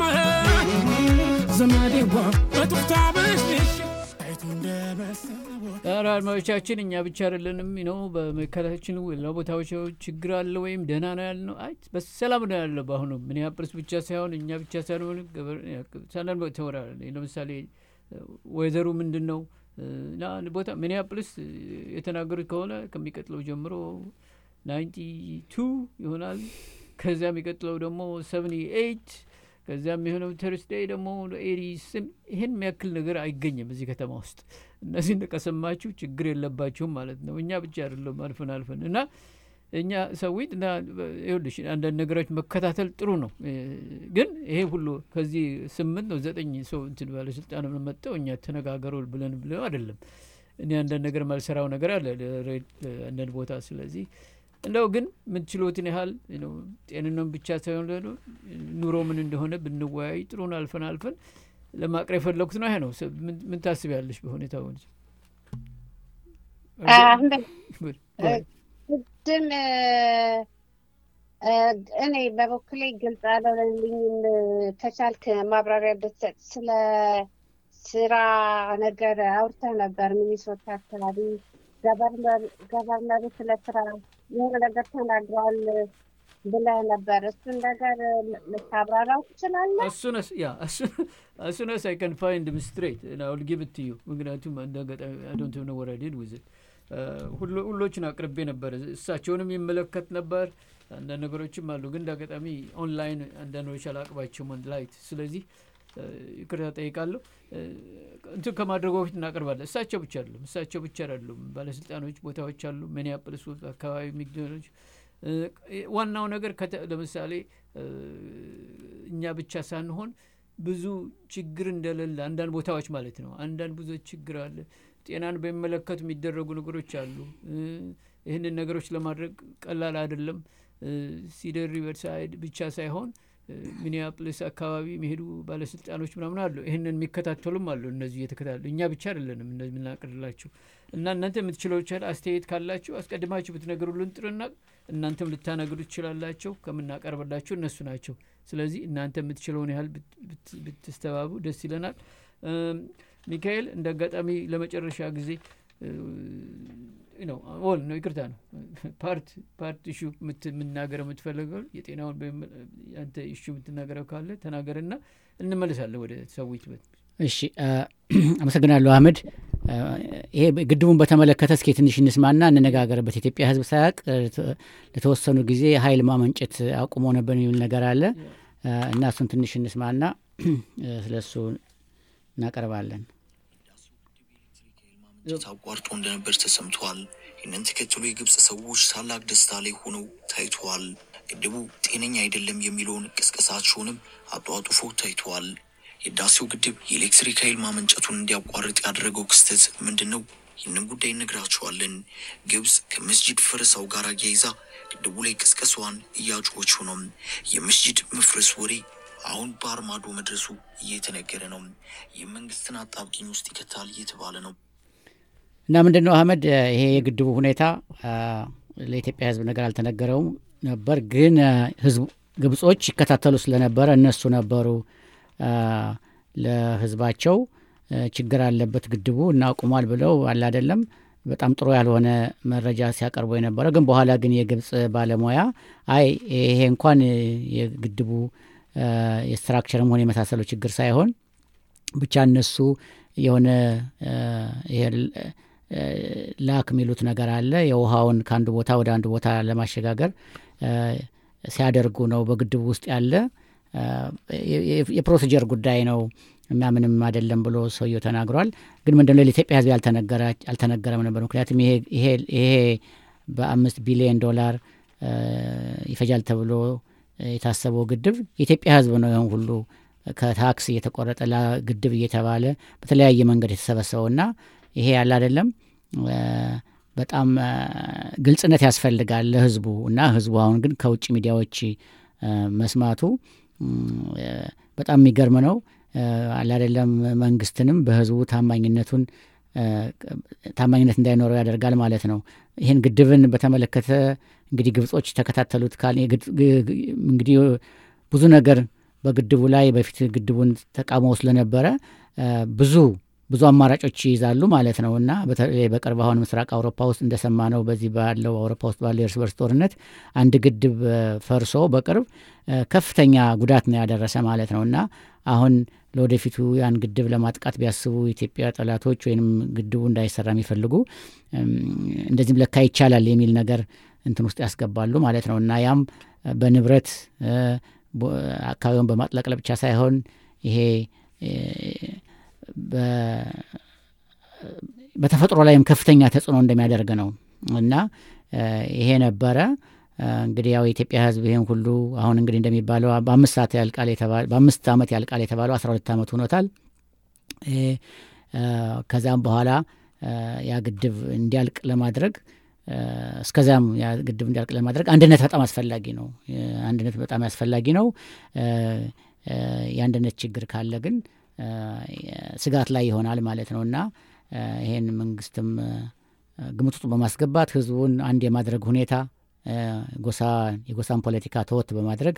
ዘመዴዋ በጡፍታ በሽሽ አይቱ እንደመሰለ ኧረ አድማጮቻችን እኛ ብቻ አይደለንም ነው በመከላታችን ሌላ ቦታዎች ችግር አለ ወይም ደህና ነው ያልነው። አይ በሰላም ነው ያለ። በአሁኑ ሚኒያፖሊስ ብቻ ሳይሆን እኛ ብቻ ሳይሆን ሳንዳን ተወራ ለምሳሌ ወይዘሩ ምንድን ነው እና አንድ ቦታ ሚኒያፖሊስ የተናገሩት ከሆነ ከሚቀጥለው ጀምሮ ናይንቲ ቱ ይሆናል። ከዚያ የሚቀጥለው ደግሞ ሰቨኒ ኤይት ከዚያ የሚሆነው ተርስዴይ ደግሞ ኤሪ ስም ይህን የሚያክል ነገር አይገኝም እዚህ ከተማ ውስጥ። እነዚህን ከሰማችሁ ችግር የለባችሁም ማለት ነው። እኛ ብቻ አይደለም አልፈን አልፈን እና እኛ ሰዊት እና ይኸውልሽ አንዳንድ ነገሮች መከታተል ጥሩ ነው። ግን ይሄ ሁሉ ከዚህ ስምንት ነው ዘጠኝ ሰው እንትን ባለስልጣን መጠው እኛ ተነጋገሩ ብለን ብለው አይደለም። እኔ አንዳንድ ነገር ማልሰራው ነገር አለ አንዳንድ ቦታ ስለዚህ እንደው ግን የምትችሎትን ያህል ጤንነቱን ብቻ ሳይሆን ኑሮ ምን እንደሆነ ብንወያይ ጥሩን አልፈን አልፈን ለማቅረብ የፈለጉት ነው። ይሄ ነው። ምን ታስቢያለሽ በሁኔታው? ቅድም እኔ በበኩሌ ግልጽ አልሆነልኝም። ከቻልክ ማብራሪያ ብትሰጥ ስለ ስራ ነገር አውርተህ ነበር ሚኒሶታ አካባቢ ገቨርነሩ ስለ ስራ የሆነ ነገር ተናግረዋል ብለህ ነበር። እሱን ነገር ልታብራራው ትችላለህ? አሱነስ አይ ከን ፋይንድ ምስትሬት አውል ጊቭ ኢት ቱ ዩ ምክንያቱም እንደ አጋጣሚ አይ ዶንት ኖ ወር አይ ዲድ ዊዝ ኢት ሁሎችን አቅርቤ ነበር። እሳቸውንም ይመለከት ነበር። አንዳንድ ነገሮችም አሉ፣ ግን እንደ አጋጣሚ ኦንላይን አንዳንዶች አላቅባቸውም ላይት። ስለዚህ ይቅርታ ጠይቃለሁ። እንትን ከማድረጉ በፊት እናቀርባለን። እሳቸው ብቻ አይደሉም፣ እሳቸው ብቻ አይደሉም። ባለስልጣኖች ቦታዎች አሉ፣ ሚኒያፖሊስ አካባቢ የሚገኞች ዋናው ነገር ለምሳሌ እኛ ብቻ ሳንሆን ብዙ ችግር እንደሌለ አንዳንድ ቦታዎች ማለት ነው። አንዳንድ ብዙ ችግር አለ። ጤናን በሚመለከቱ የሚደረጉ ነገሮች አሉ። ይህንን ነገሮች ለማድረግ ቀላል አይደለም። ሲደር ሪቨርሳይድ ብቻ ሳይሆን ሚኒያፖሊስ አካባቢ የሚሄዱ ባለስልጣኖች ምናምን አሉ። ይህንን የሚከታተሉም አሉ። እነዚህ እየተከታተሉ እኛ ብቻ አይደለንም እነዚህ የምናቀርላችሁ እና እናንተ የምትችለው ይቻል አስተያየት ካላችሁ አስቀድማችሁ ብትነግሩልን ጥሩና እናንተም ልታነግሩ ትችላላቸው። ከምናቀርብላችሁ እነሱ ናቸው። ስለዚህ እናንተ የምትችለውን ያህል ብትስተባቡ ደስ ይለናል። ሚካኤል እንደ አጋጣሚ ለመጨረሻ ጊዜ ነው ኦል ነው ይቅርታ ነው ፓርት ፓርት ኢሹ የምናገረው የምትፈልገው የጤናውን በሚመ- አንተ ኢሹ የምትናገረው ካለ ተናገርና እንመለሳለን ወደ ሰዊት በት እሺ አ፣ አመሰግናለሁ አህመድ። አ፣ ይሄ ግድቡን በተመለከተ እስኪ ትንሽ እንስማና እንነጋገርበት። የኢትዮጵያ ሕዝብ ሳያውቅ እ፣ ተ- ለተወሰኑ ጊዜ ኃይል ማመንጨት አቁሞ ነበር የሚል ነገር አለ አ፣ እና እሱን ትንሽ እንስማና ስለ እሱ እናቀርባለን። ማመንጨት አቋርጦ እንደነበር ተሰምቷል። ይህንን ተከትሎ የግብፅ ሰዎች ታላቅ ደስታ ላይ ሆነው ታይተዋል። ግድቡ ጤነኛ አይደለም የሚለውን ቅስቀሳቸውንም አጧጡፎ ታይተዋል። የህዳሴው ግድብ የኤሌክትሪክ ኃይል ማመንጨቱን እንዲያቋርጥ ያደረገው ክስተት ምንድን ነው? ይህንን ጉዳይ እነግራቸዋለን። ግብፅ ከመስጂድ ፈረሳው ጋር አያይዛ ግድቡ ላይ ቅስቀሳዋን እያጮኸችው ነው። የመስጂድ መፍረስ ወሬ አሁን ባህር ማዶ መድረሱ እየተነገረ ነው። የመንግስትን አጣብቂኝ ውስጥ ይከታል እየተባለ ነው። እና ምንድን ነው አህመድ እ፣ ይሄ የግድቡ ሁኔታ አ፣ ለኢትዮጵያ ህዝብ ነገር አልተነገረውም ነበር፣ ግን አ፣ ህዝቡ ግብጾች ይከታተሉ ስለነበረ እነሱ ነበሩ አ፣ ለህዝባቸው እ፣ ችግር አለበት ግድቡ እናቁሟል ብለው አለ አይደለም በጣም ጥሩ ያልሆነ መረጃ ሲያቀርቡ የነበረ ግን በኋላ ግን የግብጽ ባለሙያ አይ ይሄ እንኳን እ፣ የግድቡ አ፣ የስትራክቸርም ሆነ የመሳሰለው ችግር ሳይሆን ብቻ እነሱ የሆነ አ፣ ይሄ ል- አ፣ ላክ የሚሉት ነገር አለ የውሃውን ከአንዱ ቦታ ወደ አንዱ ቦታ ለማሸጋገር አ፣ ሲያደርጉ ነው በግድቡ ውስጥ ያለ አ፣ የ- የ- የፕሮሲጀር ጉዳይ ነው እና ምንም አይደለም ብሎ ሰውየው ተናግሯል። ግን ምንድነው ለኢትዮጵያ ህዝብ ያልተነገረ- አልተነገረም ነበር። ምክንያቱም ይሄ ይሄ ይሄ በአምስት ቢሊዮን ዶላር አ፣ ይፈጃል ተብሎ የታሰበው ግድብ የኢትዮጵያ ህዝብ ነው ይህን ሁሉ ከታክስ እየተቆረጠ ለግድብ እየተባለ በተለያየ መንገድ የተሰበሰበውና ይሄ ያለ አይደለም አ፣ በጣም አ፣ ግልጽነት ያስፈልጋል ለህዝቡ እና ህዝቡ አሁን ግን ከውጭ ሚዲያዎች አ፣ መስማቱ ም፣ አ፣ በጣም የሚገርም ነው። አ፣ አለ አይደለም መንግስትንም በህዝቡ ታማኝነቱን አ፣ ታማኝነት እንዳይኖረው ያደርጋል ማለት ነው። ይህን ግድብን በተመለከተ እንግዲህ ግብጾች ተከታተሉት ካል የግድ- ግ- ግ- እንግዲህ ብዙ ነገር በግድቡ ላይ በፊት ግድቡን ተቃውሞ ስለነበረ አ፣ ብዙ ብዙ አማራጮች ይይዛሉ ማለት ነው እና በተለይ በቅርብ አሁን ምስራቅ አውሮፓ ውስጥ እንደሰማ ነው በዚህ ባለው አውሮፓ ውስጥ ባለው የእርስ በርስ ጦርነት አንድ ግድብ አ፣ ፈርሶ በቅርብ አ፣ ከፍተኛ ጉዳት ነው ያደረሰ ማለት ነው እና አሁን ለወደፊቱ ያን ግድብ ለማጥቃት ቢያስቡ የኢትዮጵያ ጠላቶች ወይም ግድቡ እንዳይሰራ የሚፈልጉ እም፣ እንደዚህም ለካ ይቻላል የሚል ነገር እንትን ውስጥ ያስገባሉ ማለት ነው እና ያም አ፣ በንብረት አ፣ ቦ- አካባቢውን በማጥለቅለቅ ብቻ ሳይሆን ይሄ እ፣ በ- በተፈጥሮ ላይም ከፍተኛ ተጽዕኖ እንደሚያደርግ ነው እና አ፣ ይሄ ነበረ አ፣ እንግዲህ ያው የኢትዮጵያ ሕዝብ ይህን ሁሉ አሁን እንግዲህ እንደሚባለው በአምስት ሰዓት ያልቃል የተባለ በአምስት ዓመት ያልቃል የተባለው አስራ ሁለት ዓመት ሆኖታል። ይሄ አ፣ ከዛም በኋላ አ፣ ያ ግድብ እንዲያልቅ ለማድረግ አ፣ እስከዚያም ያ ግድብ እንዲያልቅ ለማድረግ አንድነት በጣም አስፈላጊ ነው። አ፣ አንድነት በጣም አስፈላጊ ነው። አ፣ አ፣ የአንድነት ችግር ካለ ግን አ፣ ስጋት ላይ ይሆናል ማለት ነው እና አ፣ ይሄን መንግስትም አ፣ ግምት ውስጥ በማስገባት ህዝቡን አንድ የማድረግ ሁኔታ አ፣ ጎሳ የጎሳን ፖለቲካ ተወት በማድረግ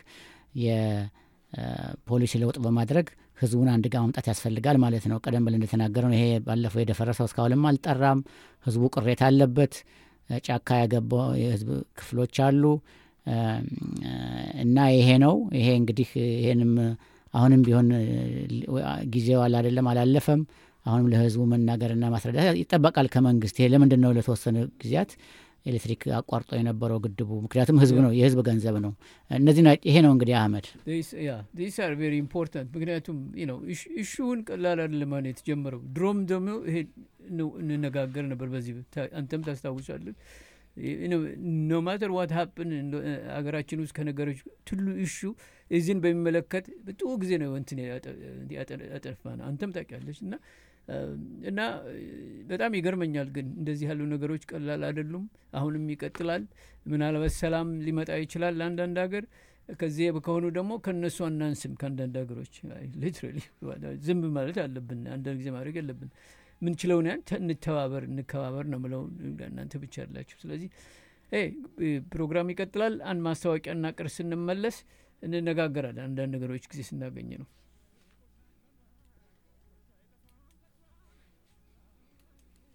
የፖሊሲ ለውጥ በማድረግ ህዝቡን አንድ ጋር ማምጣት ያስፈልጋል ማለት ነው። ቀደም ብለን እንደተናገረው ይሄ ባለፈው የደፈረሰው እስካሁንም አልጠራም። ህዝቡ ቅሬታ አለበት። አ፣ ጫካ ያገባው የህዝብ ክፍሎች አሉ አ፣ እና ይሄ ነው ይሄ እንግዲህ ይሄንም አሁንም ቢሆን አ፣ ጊዜው አለ አይደለም አላለፈም። አሁንም ለህዝቡ መናገርና ማስረዳት ይጠበቃል ከመንግስት። ይሄ ለምንድን ነው ለተወሰኑ ጊዜያት ኤሌክትሪክ አቋርጦ የነበረው ግድቡ? ምክንያቱም ህዝብ ነው የህዝብ ገንዘብ ነው። እነዚህ ና- ይሄ ነው እንግዲህ አህመድ ያ ዲስ አር ቬሪ ኢምፖርታንት ምክንያቱም ነው እሹውን ቀላል አይደለም ማለት የተጀመረው ድሮም ደግሞ ይሄ ነው እንነጋገር ነበር በዚህ ታ- አንተም ታስታውሳለን ኖ ማተር ዋት ሀፕን ሀገራችን ውስጥ ከነገሮች ትሉ እሹ እዚህን በሚመለከት ብዙ ጊዜ ነው እንትን ያጠ- ያጠፋ ነው አንተም ታውቂያለች እና እና በጣም ይገርመኛል ግን እንደዚህ ያሉ ነገሮች ቀላል አይደሉም አሁንም ይቀጥላል ምናልባት ሰላም ሊመጣ ይችላል ለአንዳንድ ሀገር ከዚህ ከሆኑ ደግሞ ከእነሱ አናንስም ከአንዳንድ ሀገሮች ሊትራሊ ዝም ማለት አለብን አንዳንድ ጊዜ ማድረግ የለብን ምንችለውን ያን ተ- እንተባበር እንከባበር ነው ምለው እናንተ ብቻ ያላችሁ ስለዚህ ይ ፕሮግራም ይቀጥላል አንድ ማስታወቂያ እና ቅር ስንመለስ እንነጋገራለን አንዳንድ ነገሮች ጊዜ ስናገኝ ነው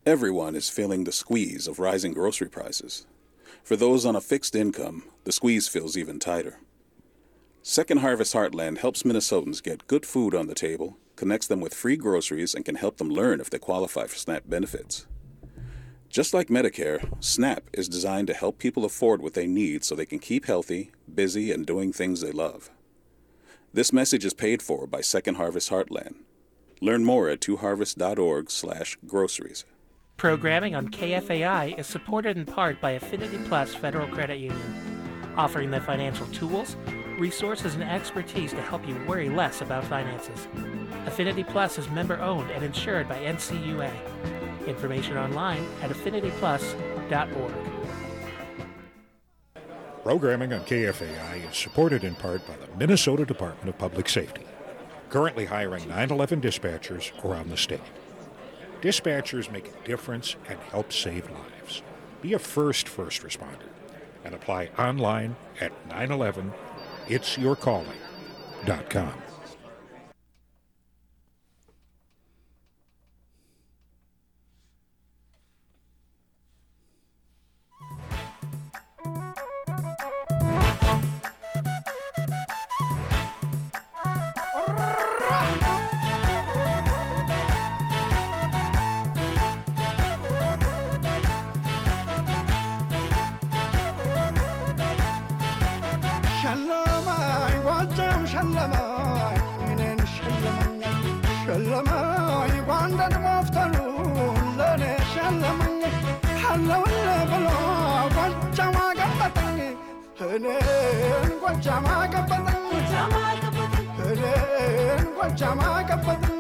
Everyone is feeling the squeeze of rising grocery prices. For those on a fixed income, the squeeze feels even tighter. Second Harvest Heartland helps Minnesotans get good food on the table, connects them with free groceries, and can help them learn if they qualify for SNAP benefits. Just like Medicare, SNAP is designed to help people afford what they need so they can keep healthy, busy, and doing things they love. This message is paid for by Second Harvest Heartland. Learn more at twoharvest.org/groceries. Programming on KFAI is supported in part by Affinity Plus Federal Credit Union, offering the financial tools, resources, and expertise to help you worry less about finances. Affinity Plus is member owned and insured by NCUA. Information online at affinityplus.org. Programming on KFAI is supported in part by the Minnesota Department of Public Safety, currently hiring 911 dispatchers around the state. Dispatchers make a difference and help save lives. Be a first first responder and apply online at 911itsyourcalling.com. ሸለማኝ ጎጃም ሸለማኝ እኔን ሸለመኝ ሸለማኝ ጓንደን መፍተሉ ለእኔ ሸለመኝ አለውል ብሎ ጎጃም አገበጠኝ እኔን ጎጃም አገበጠኝ እኔን ጎጃም አገበጠኝ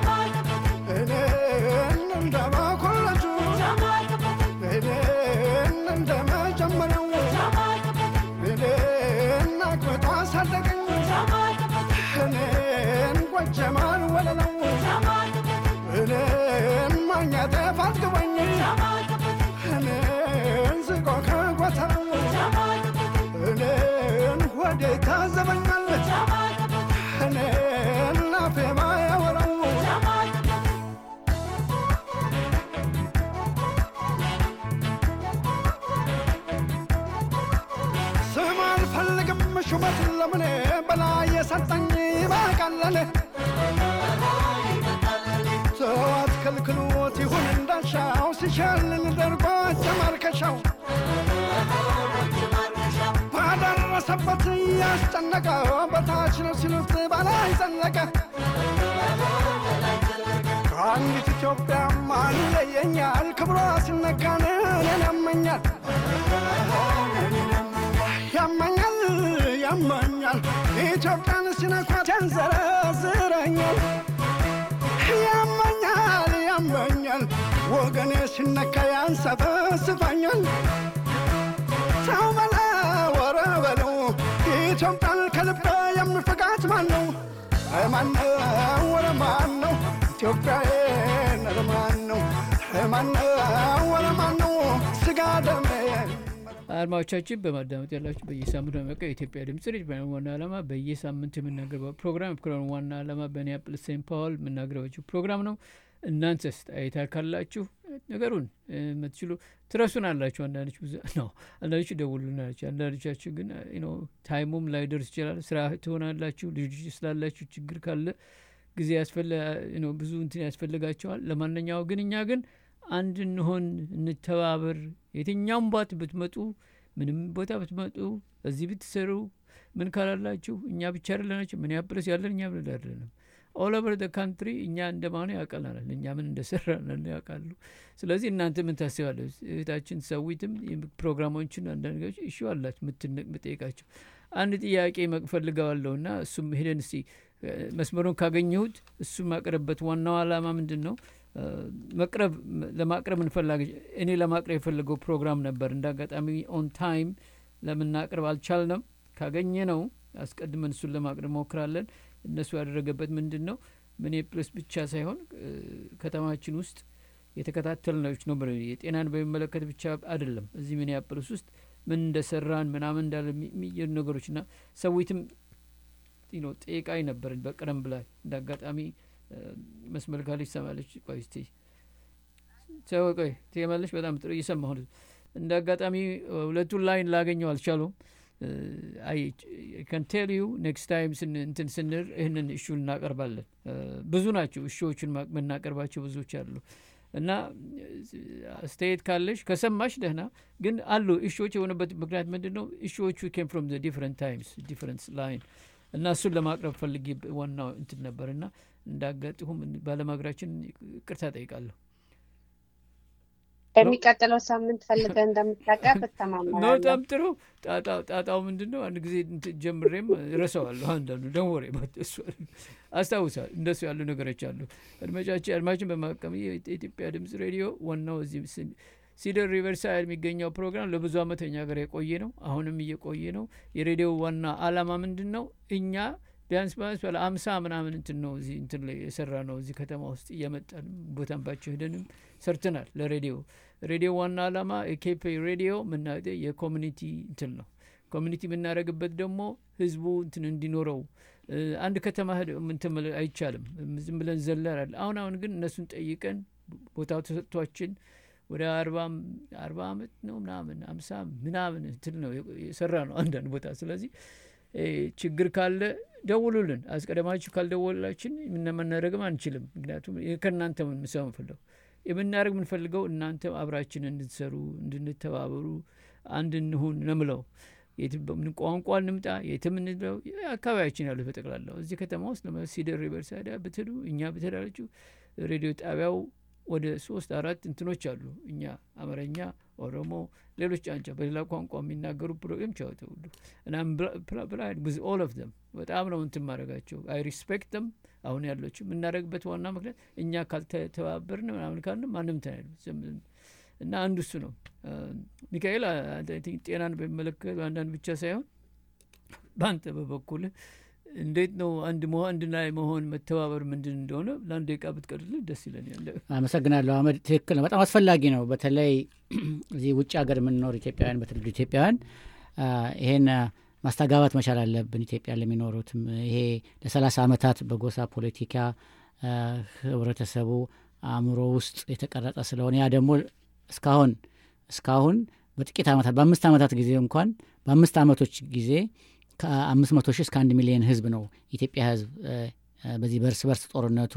እኔን እንደ መኮለጁ እኔን እንደ መጀመሪያው እኔን አግብቶ አሳደገኝ እኔን ጎጀማን ወለለው እኔን ማግኘቴ ፋትግበኝ እኔን ዝቆ ከጎተራው እኔን ሆዴ ታዘበኛል እኔን ላፌ ማያወራው ስም አልፈልግም ሹመት ለምን በላይ የሰጠኝ ይበቃለል ሰዋት ከልክሎት ይሁን እንዳሻው ሲሸልል ደርጎ ጀማርከሻው ባደረሰበት ያስጨነቀው በታች ነው ሲሉት በላይ ዘለቀ ከአንዲት ኢትዮጵያ ማን ይለየኛል ክብሯ ሲነካን እኔን ያመኛል ያመኛል ያመኛል ኢትዮጵያን ሲነኳት ያንዘረዝረኛል ያመኛል ያመኛል ወገኔ ሲነካ ያንሰፈስፈኛል ሰው በላ ወረ በለው ኢትዮጵያን ከልቤ የሚፈቃት ማን ነው ማን ነው ወረ ማን ነው ኢትዮጵያዬን ኧረ ማን ነው ማን ነው ወረ ማን ነው ስጋ ደሜ አድማጮቻችን በማዳመጥ ያላችሁ በየሳምንቱ የሚያውቀው የኢትዮጵያ ድምጽ ሬዲዮ ፕሮግራም ዋና ዓላማ በየሳምንቱ የምናገርበው ፕሮግራም ፕሮግራም ዋና ዓላማ በኒያፕልስ ሴንት ፓውል የምናገርባችሁ ፕሮግራም ነው። እናንተስ አየታ ካላችሁ ነገሩን የምትችሉ ትረሱን አላችሁ። አንዳንዶች ብዙ ነው፣ አንዳንዶች ደውሉን አላችሁ። አንዳንዶቻችሁ ግን ነው ታይሙም ላይ ደርስ ይችላል። ስራ ትሆናላችሁ፣ ልጆች ስላላችሁ ችግር ካለ ጊዜ ያስፈለ ነው ብዙ እንትን ያስፈልጋቸዋል። ለማንኛው ግን እኛ ግን አንድ እንሆን፣ እንተባበር። የትኛውም ባት ብትመጡ ምንም ቦታ ብትመጡ እዚህ ብትሰሩ ምን ካላላችሁ እኛ ብቻ አይደለናቸው ሚኒያፖሊስ ያለን እኛ ምን አይደለንም ኦል ኦቨር ደ ካንትሪ እኛ እንደማኑ ያውቀናል እኛ ምን እንደሰራን ያውቃሉ ስለዚህ እናንተ ምን ታስባለ እህታችን ሰዊትም ፕሮግራሞችን አንዳንድ ነገሮች እሺ አላችሁ ምትነቅ ምጠይቃቸው አንድ ጥያቄ መቅፈልገዋለሁ እና እሱም ሄደን እስቲ መስመሩን ካገኘሁት እሱ ማቅረብበት ዋናው አላማ ምንድን ነው መቅረብ ለማቅረብ እንፈላገ እኔ ለማቅረብ የፈለገው ፕሮግራም ነበር እንደ አጋጣሚ ኦን ታይም ለምናቅረብ አልቻልንም ካገኘ ነው አስቀድመን እሱን ለማቅረብ ሞክራለን እነሱ ያደረገበት ምንድን ነው ሚኒፕልስ ብቻ ሳይሆን ከተማችን ውስጥ የተከታተል ነች ነው የጤናን በሚመለከት ብቻ አይደለም እዚህ ሚኒያፕልስ ውስጥ ምን እንደሰራን ምናምን እንዳለ የሚየሩ ነገሮች እና ሰዊትም ጠይቃኝ ነበርን በቀደም ብላ እንደ አጋጣሚ መስመር ካለች ሰማለች ቆይ እስቲ ሰው ቆይ ትመለሽ በጣም ጥሩ እየሰማሁ ነው። እንደ አጋጣሚ ሁለቱን ላይን ላገኘው አልቻሉም። አይ ከን ቴል ዩ ኔክስት ታይም እንትን ስንል ይህንን እሹ እናቀርባለን። ብዙ ናቸው እሹዎቹን የምናቀርባቸው ብዙዎች አሉ እና አስተያየት ካለሽ ከሰማሽ ደህና ግን አሉ እሹዎች የሆነበት ምክንያት ምንድን ነው? እሹዎቹ ኬም ፍሮም ዲፍረንት ታይምስ ዲፍረንት ላይን እና እሱን ለማቅረብ ፈልጌ ዋናው እንትን ነበር እና እንዳጋጥሁም ባለማግራችን ቅርታ ጠይቃለሁ። በሚቀጥለው ሳምንት ፈልገህ እንደምታቀርብ እተማመናለሁ። በጣም ጥሩ። ጣጣው ምንድን ነው? አንድ ጊዜ ጀምሬም ረሰዋለሁ። አንዳንዱ ደንወሬ አስታውሳል። እንደሱ ያሉ ነገሮች አሉ። አድማጫችን አድማችን በማቀም የኢትዮጵያ ድምጽ ሬዲዮ ዋናው እዚህ ሲደር ሪቨርሳይድ የሚገኘው ፕሮግራም ለብዙ ዓመት እኛ ጋር የቆየ ነው። አሁንም እየቆየ ነው። የሬዲዮ ዋና አላማ ምንድን ነው? እኛ ቢያንስ ቢያንስ ባለ አምሳ ምናምን እንትን ነው እዚህ እንትን ላይ የሰራ ነው። እዚህ ከተማ ውስጥ እየመጣን ቦታንባቸው ሄደንም ሰርተናል። ለሬዲዮ ሬዲዮ ዋና አላማ የኬፕ ሬዲዮ ምና የኮሚኒቲ እንትን ነው። ኮሚኒቲ የምናደርግበት ደግሞ ህዝቡ እንትን እንዲኖረው አንድ ከተማ እንትን አይቻልም። ዝም ብለን ዘለራል። አሁን አሁን ግን እነሱን ጠይቀን ቦታው ተሰጥቷችን ወደ አርባ አመት ነው ምናምን አምሳ ምናምን እንትን ነው የሰራ ነው አንዳንድ ቦታ ስለዚህ ችግር ካለ ደውሉልን። አስቀደማችሁ ካልደወላችን የምናደረግም አንችልም። ምክንያቱም ከእናንተ ምንሰማ ምንፈልገው የምናደርግ የምንፈልገው እናንተ አብራችን እንድትሰሩ እንድንተባበሩ አንድ እንሁን ነምለው ቋንቋ እንምጣ የትም እንለው አካባቢያችን ያሉት በጠቅላላው እዚህ ከተማ ውስጥ ሲደር ሪቨርሳይድ ብትሄዱ እኛ ብትሄዳላችሁ ሬዲዮ ጣቢያው ወደ ሶስት አራት እንትኖች አሉ። እኛ አማርኛ፣ ኦሮሞ፣ ሌሎች አንጫ በሌላ ቋንቋ የሚናገሩ ፕሮግራም ቻወተ ሁሉ እና ፕራይድ ዊዝ ኦል ኦፍ ደም በጣም ነው እንትን ማድረጋቸው አይ ሪስፔክት ደም አሁን ያለችው የምናደርግበት ዋና ምክንያት እኛ ካልተተባበርን ምናምን ካልን ማንም ተናል እና አንዱ እሱ ነው። ሚካኤል ጤናን በሚመለከት አንዳንድ ብቻ ሳይሆን በአንተ በበኩል እንዴት ነው አንድ መሆን አንድ ላይ መሆን መተባበር ምንድን እንደሆነ ለአንድ ደቂቃ ብትቀርልን ደስ ይለኛል። አመሰግናለሁ አህመድ። ትክክል ነው፣ በጣም አስፈላጊ ነው። በተለይ እዚህ ውጭ ሀገር የምንኖር ኢትዮጵያውያን፣ በትውልድ ኢትዮጵያውያን ይሄን ማስተጋባት መቻል አለብን። ኢትዮጵያ ለሚኖሩትም ይሄ ለሰላሳ ዓመታት በጎሳ ፖለቲካ ህብረተሰቡ አእምሮ ውስጥ የተቀረጸ ስለሆነ ያ ደግሞ እስካሁን እስካሁን በጥቂት ዓመታት በአምስት ዓመታት ጊዜ እንኳን በአምስት ዓመቶች ጊዜ ከአምስት መቶ ሺህ እስከ አንድ ሚሊዮን ህዝብ ነው ኢትዮጵያ ህዝብ በዚህ በእርስ በርስ ጦርነቱ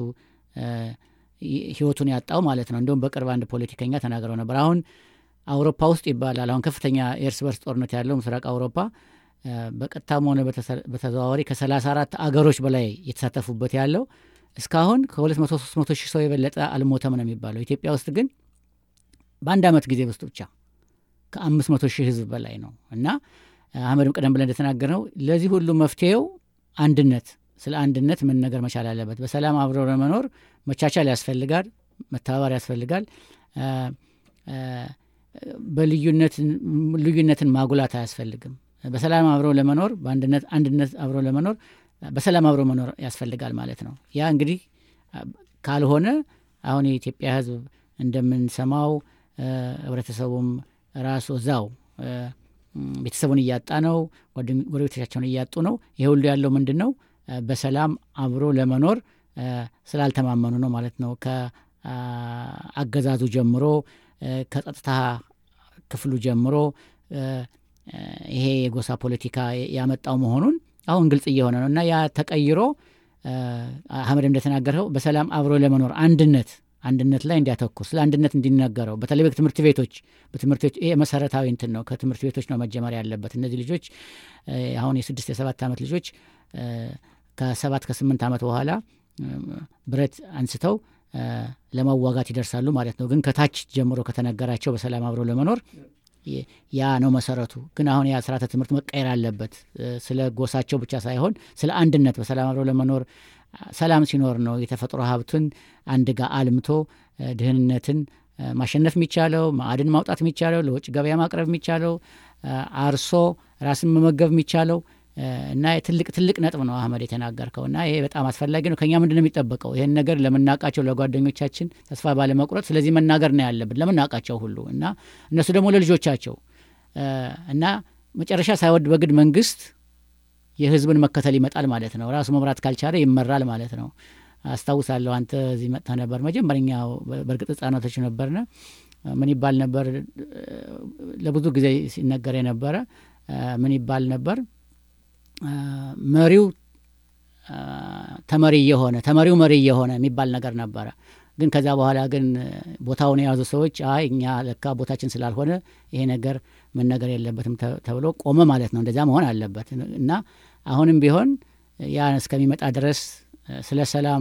ህይወቱን ያጣው ማለት ነው። እንዲሁም በቅርብ አንድ ፖለቲከኛ ተናግረው ነበር። አሁን አውሮፓ ውስጥ ይባላል አሁን ከፍተኛ የእርስ በርስ ጦርነት ያለው ምስራቅ አውሮፓ በቀጥታም ሆነ በተዘዋዋሪ ከሰላሳ አራት አገሮች በላይ የተሳተፉበት ያለው እስካሁን ከሁለት መቶ ሶስት መቶ ሺህ ሰው የበለጠ አልሞተም ነው የሚባለው። ኢትዮጵያ ውስጥ ግን በአንድ ዓመት ጊዜ ውስጥ ብቻ ከአምስት መቶ ሺህ ህዝብ በላይ ነው እና አህመድም ቀደም ብለን እንደተናገርነው ለዚህ ሁሉ መፍትሄው አንድነት፣ ስለ አንድነት መነገር መቻል አለበት። በሰላም አብሮ ለመኖር መቻቻል ያስፈልጋል፣ መተባበር ያስፈልጋል። በልዩነትን ማጉላት አያስፈልግም። በሰላም አብሮ ለመኖር በአንድነት አንድነት አብሮ ለመኖር በሰላም አብሮ መኖር ያስፈልጋል ማለት ነው። ያ እንግዲህ ካልሆነ አሁን የኢትዮጵያ ህዝብ እንደምንሰማው ህብረተሰቡም ራሱ እዛው ቤተሰቡን እያጣ ነው። ጎረቤቶቻቸውን እያጡ ነው። ይሄ ሁሉ ያለው ምንድን ነው? በሰላም አብሮ ለመኖር ስላልተማመኑ ነው ማለት ነው። ከአገዛዙ ጀምሮ ከጸጥታ ክፍሉ ጀምሮ ይሄ የጎሳ ፖለቲካ ያመጣው መሆኑን አሁን ግልጽ እየሆነ ነው እና ያ ተቀይሮ አህመድ እንደተናገረው በሰላም አብሮ ለመኖር አንድነት አንድነት ላይ እንዲያተኩር ስለ አንድነት እንዲነገረው በተለይ በትምህርት ቤቶች በትምህርት ቤቶች ይሄ መሰረታዊ እንትን ነው። ከትምህርት ቤቶች ነው መጀመር ያለበት። እነዚህ ልጆች አሁን የስድስት የሰባት ዓመት ልጆች ከሰባት ከስምንት ዓመት በኋላ ብረት አንስተው ለመዋጋት ይደርሳሉ ማለት ነው። ግን ከታች ጀምሮ ከተነገራቸው በሰላም አብሮ ለመኖር ያ ነው መሰረቱ። ግን አሁን ያ ስርዓተ ትምህርት መቀየር አለበት። ስለ ጎሳቸው ብቻ ሳይሆን ስለ አንድነት በሰላም አብሮ ለመኖር ሰላም ሲኖር ነው የተፈጥሮ ሀብቱን አንድ ጋር አልምቶ ድህንነትን ማሸነፍ የሚቻለው ማዕድን ማውጣት የሚቻለው ለውጭ ገበያ ማቅረብ የሚቻለው አርሶ ራስን መመገብ የሚቻለው እና ትልቅ ትልቅ ነጥብ ነው አህመድ የተናገርከው እና ይሄ በጣም አስፈላጊ ነው። ከኛ ምንድን ነው የሚጠበቀው? ይህን ነገር ለምናውቃቸው ለጓደኞቻችን ተስፋ ባለመቁረጥ ስለዚህ መናገር ነው ያለብን ለምናውቃቸው ሁሉ እና እነሱ ደግሞ ለልጆቻቸው እና መጨረሻ ሳይወድ በግድ መንግስት የህዝብን መከተል ይመጣል ማለት ነው። ራሱ መምራት ካልቻለ ይመራል ማለት ነው። አስታውሳለሁ አንተ እዚህ መጥተ ነበር መጀመሪያው በእርግጥ ህጻናቶች ነበርነ ምን ይባል ነበር ለብዙ ጊዜ ሲነገር የነበረ ምን ይባል ነበር መሪው ተመሪ እየሆነ ተመሪው መሪ እየሆነ የሚባል ነገር ነበረ ግን ከዛ በኋላ ግን ቦታውን የያዙ ሰዎች አይ እኛ ለካ ቦታችን ስላልሆነ ይሄ ነገር መነገር የለበትም ተብሎ ቆመ ማለት ነው እንደዛ መሆን አለበት እና አሁንም ቢሆን ያ እስከሚመጣ ድረስ ስለ ሰላም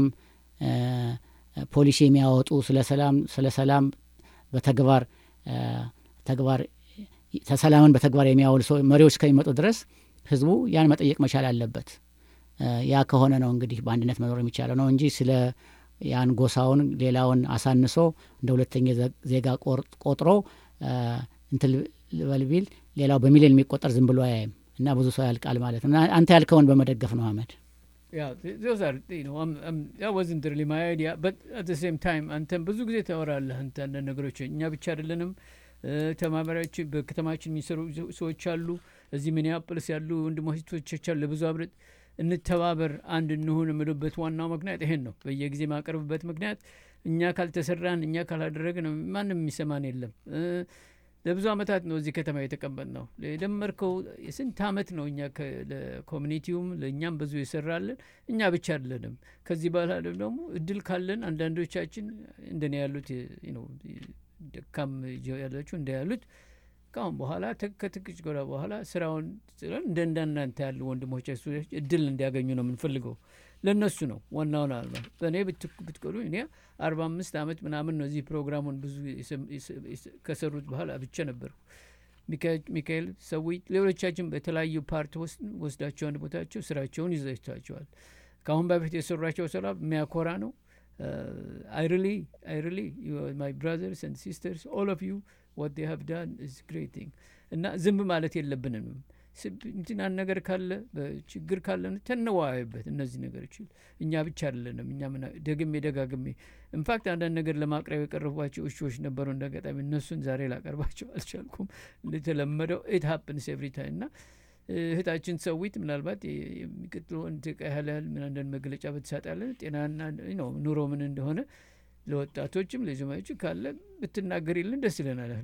ፖሊሲ የሚያወጡ ስለ ሰላም ስለ ሰላም በተግባር ተግባር ሰላምን በተግባር የሚያውሉ ሰው መሪዎች እስከሚመጡ ድረስ ህዝቡ ያን መጠየቅ መቻል አለበት ያ ከሆነ ነው እንግዲህ በአንድነት መኖር የሚቻለው ነው እንጂ ስለ ያን ጎሳውን ሌላውን አሳንሶ እንደ ሁለተኛ ዜጋ ቆጥሮ እንትን ልበል ቢል ሌላው በሚሊዮን የሚቆጠር ዝም ብሎ አያይም እና ብዙ ሰው ያልቃል ማለት ነው አንተ ያልከውን በመደገፍ ነው አህመድ Yeah, th- those are, you know, I'm, I'm, that wasn't really my idea, but at the same time, አንተም ብዙ ጊዜ ታወራለህ አንተ አንዳንድ ነገሮች እኛ ብቻ አይደለንም ተማሪዎች በከተማችን የሚሰሩ ሰዎች አሉ እዚህ ሚኒያፖሊስ ያሉ ወንድሞች አሉ ለብዙ አብረት እንተባበር አንድ እንሁን የምልበት ዋናው ምክንያት ይሄን ነው በየጊዜ ማቀርብበት ምክንያት እኛ ካልተሰራን እኛ ካላደረግን ማንም የሚሰማን የለም ለብዙ አመታት ነው እዚህ ከተማ የተቀመጥ ነው የደመርከው የስንት አመት ነው እኛ ለኮሚኒቲውም ለእኛም ብዙ የሰራለን እኛ ብቻ አይደለንም ከዚህ በኋላ ደግሞ እድል ካለን አንዳንዶቻችን እንደኔ ያሉት ነው ደካም ያላችሁ እንደ ያሉት ካሁን በኋላ ከትክጭ ጎራ በኋላ ስራውን እንደ እንዳናንተ ያሉ ወንድሞች እድል እንዲያገኙ ነው የምንፈልገው ለእነሱ ነው ዋናውን አልማ በእኔ ብትቆሉ እኔ አርባ አምስት አመት ምናምን ነው እዚህ ፕሮግራሙን ብዙ ከሰሩት በኋላ ብቻ ነበርኩ ሚካኤል ሰዊ ሌሎቻችን በተለያዩ ፓርት ወስዳቸው አንድ ቦታቸው ስራቸውን ይዘታቸዋል ከአሁን በፊት የሰሯቸው ስራ የሚያኮራ ነው I really, I really, you are my brothers and sisters, all of you, what they have done is great thing. እና ዝም ማለት የለብንም እንትናን ነገር ካለ ችግር ካለ ተነዋይበት እነዚህ ነገሮች እኛ ብቻ አይደለንም እኛ ደግሜ ደጋግሜ ኢንፋክት አንዳንድ ነገር ለማቅረብ የቀረቧቸው እሾች ነበሩ እንደ አጋጣሚ እነሱን ዛሬ ላቀርባቸው አልቻልኩም እንደተለመደው ኢት ሀፕንስ ኤቭሪ ታይም እና እህታችን ሰዊት ምናልባት የሚቀጥለውን ያህል ያህል ምን አንዳንድ መግለጫ ብትሰጣለን ጤናና ነው ኑሮ ምን እንደሆነ ለወጣቶችም ለዘማዮች ካለ ብትናገሪልን ደስ ይለናል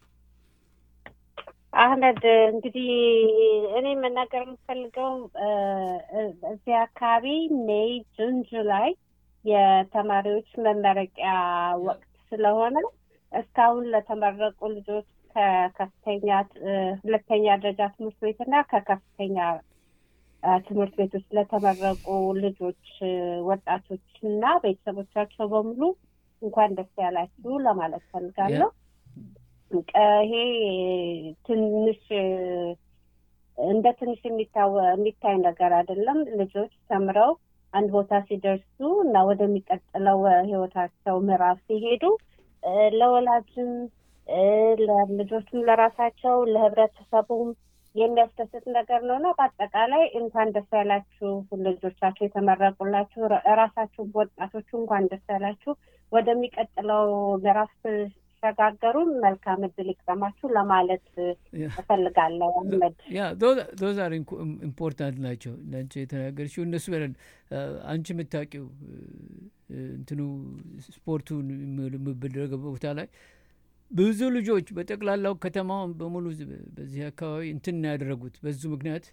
አህመድ እንግዲህ እኔ መናገር የምፈልገው እዚህ አካባቢ ሜይ ጁን ጁላይ የተማሪዎች መመረቂያ ወቅት ስለሆነ እስካሁን ለተመረቁ ልጆች ከከፍተኛ ሁለተኛ ደረጃ ትምህርት ቤትና ከከፍተኛ ትምህርት ቤቶች ለተመረቁ ልጆች ወጣቶች እና ቤተሰቦቻቸው በሙሉ እንኳን ደስ ያላችሁ ለማለት ፈልጋለሁ ይሄ ትንሽ እንደ ትንሽ የሚታይ ነገር አይደለም ልጆች ተምረው አንድ ቦታ ሲደርሱ እና ወደሚቀጥለው ህይወታቸው ምዕራፍ ሲሄዱ ለወላጅም ለልጆችም ለራሳቸው ለህብረተሰቡም የሚያስደስት ነገር ነው እና በአጠቃላይ እንኳን ደስ ያላችሁ ልጆቻችሁ የተመረቁላችሁ ራሳችሁ ወጣቶቹ እንኳን ደስ ያላችሁ ወደሚቀጥለው ምዕራፍ ሲሸጋገሩ መልካም እድል ይቅጠማችሁ ለማለት እፈልጋለሁ አህመድ ያ ዶዝ አር ኢምፖርታንት ናቸው ለአንቺ የተናገርሽው እነሱ በለን አንቺ የምታውቂው እንትኑ ስፖርቱን የምበደረገ ቦታ ላይ ብዙ ልጆች በጠቅላላው ከተማውን በሙሉ በዚህ አካባቢ እንትን ያደረጉት በዙ ምክንያት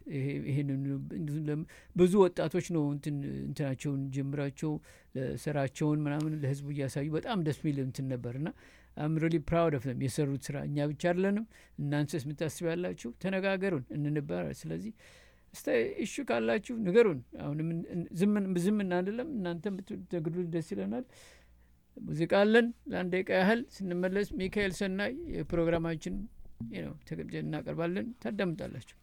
ብዙ ወጣቶች ነው እንትናቸውን ጀምራቸው ስራቸውን ምናምን ለህዝቡ እያሳዩ በጣም ደስ ሚል እንትን ነበር እና አም ሪሊ ፕራውድ ኦፍ ም የሰሩት ስራ እኛ ብቻ አይደለንም እናንተስ የምታስብ ያላችሁ ተነጋገሩን እንንባር ስለዚህ እስተ እሹ ካላችሁ ንገሩን አሁን ዝም እናንደለም እናንተም ብትነግዱ ደስ ይለናል ሙዚቃ አለን ለአንድ ደቂቃ ያህል ስንመለስ ሚካኤል ሰናይ የፕሮግራማችን ነው ተቀምጨ እናቀርባለን ታዳምጣላችሁ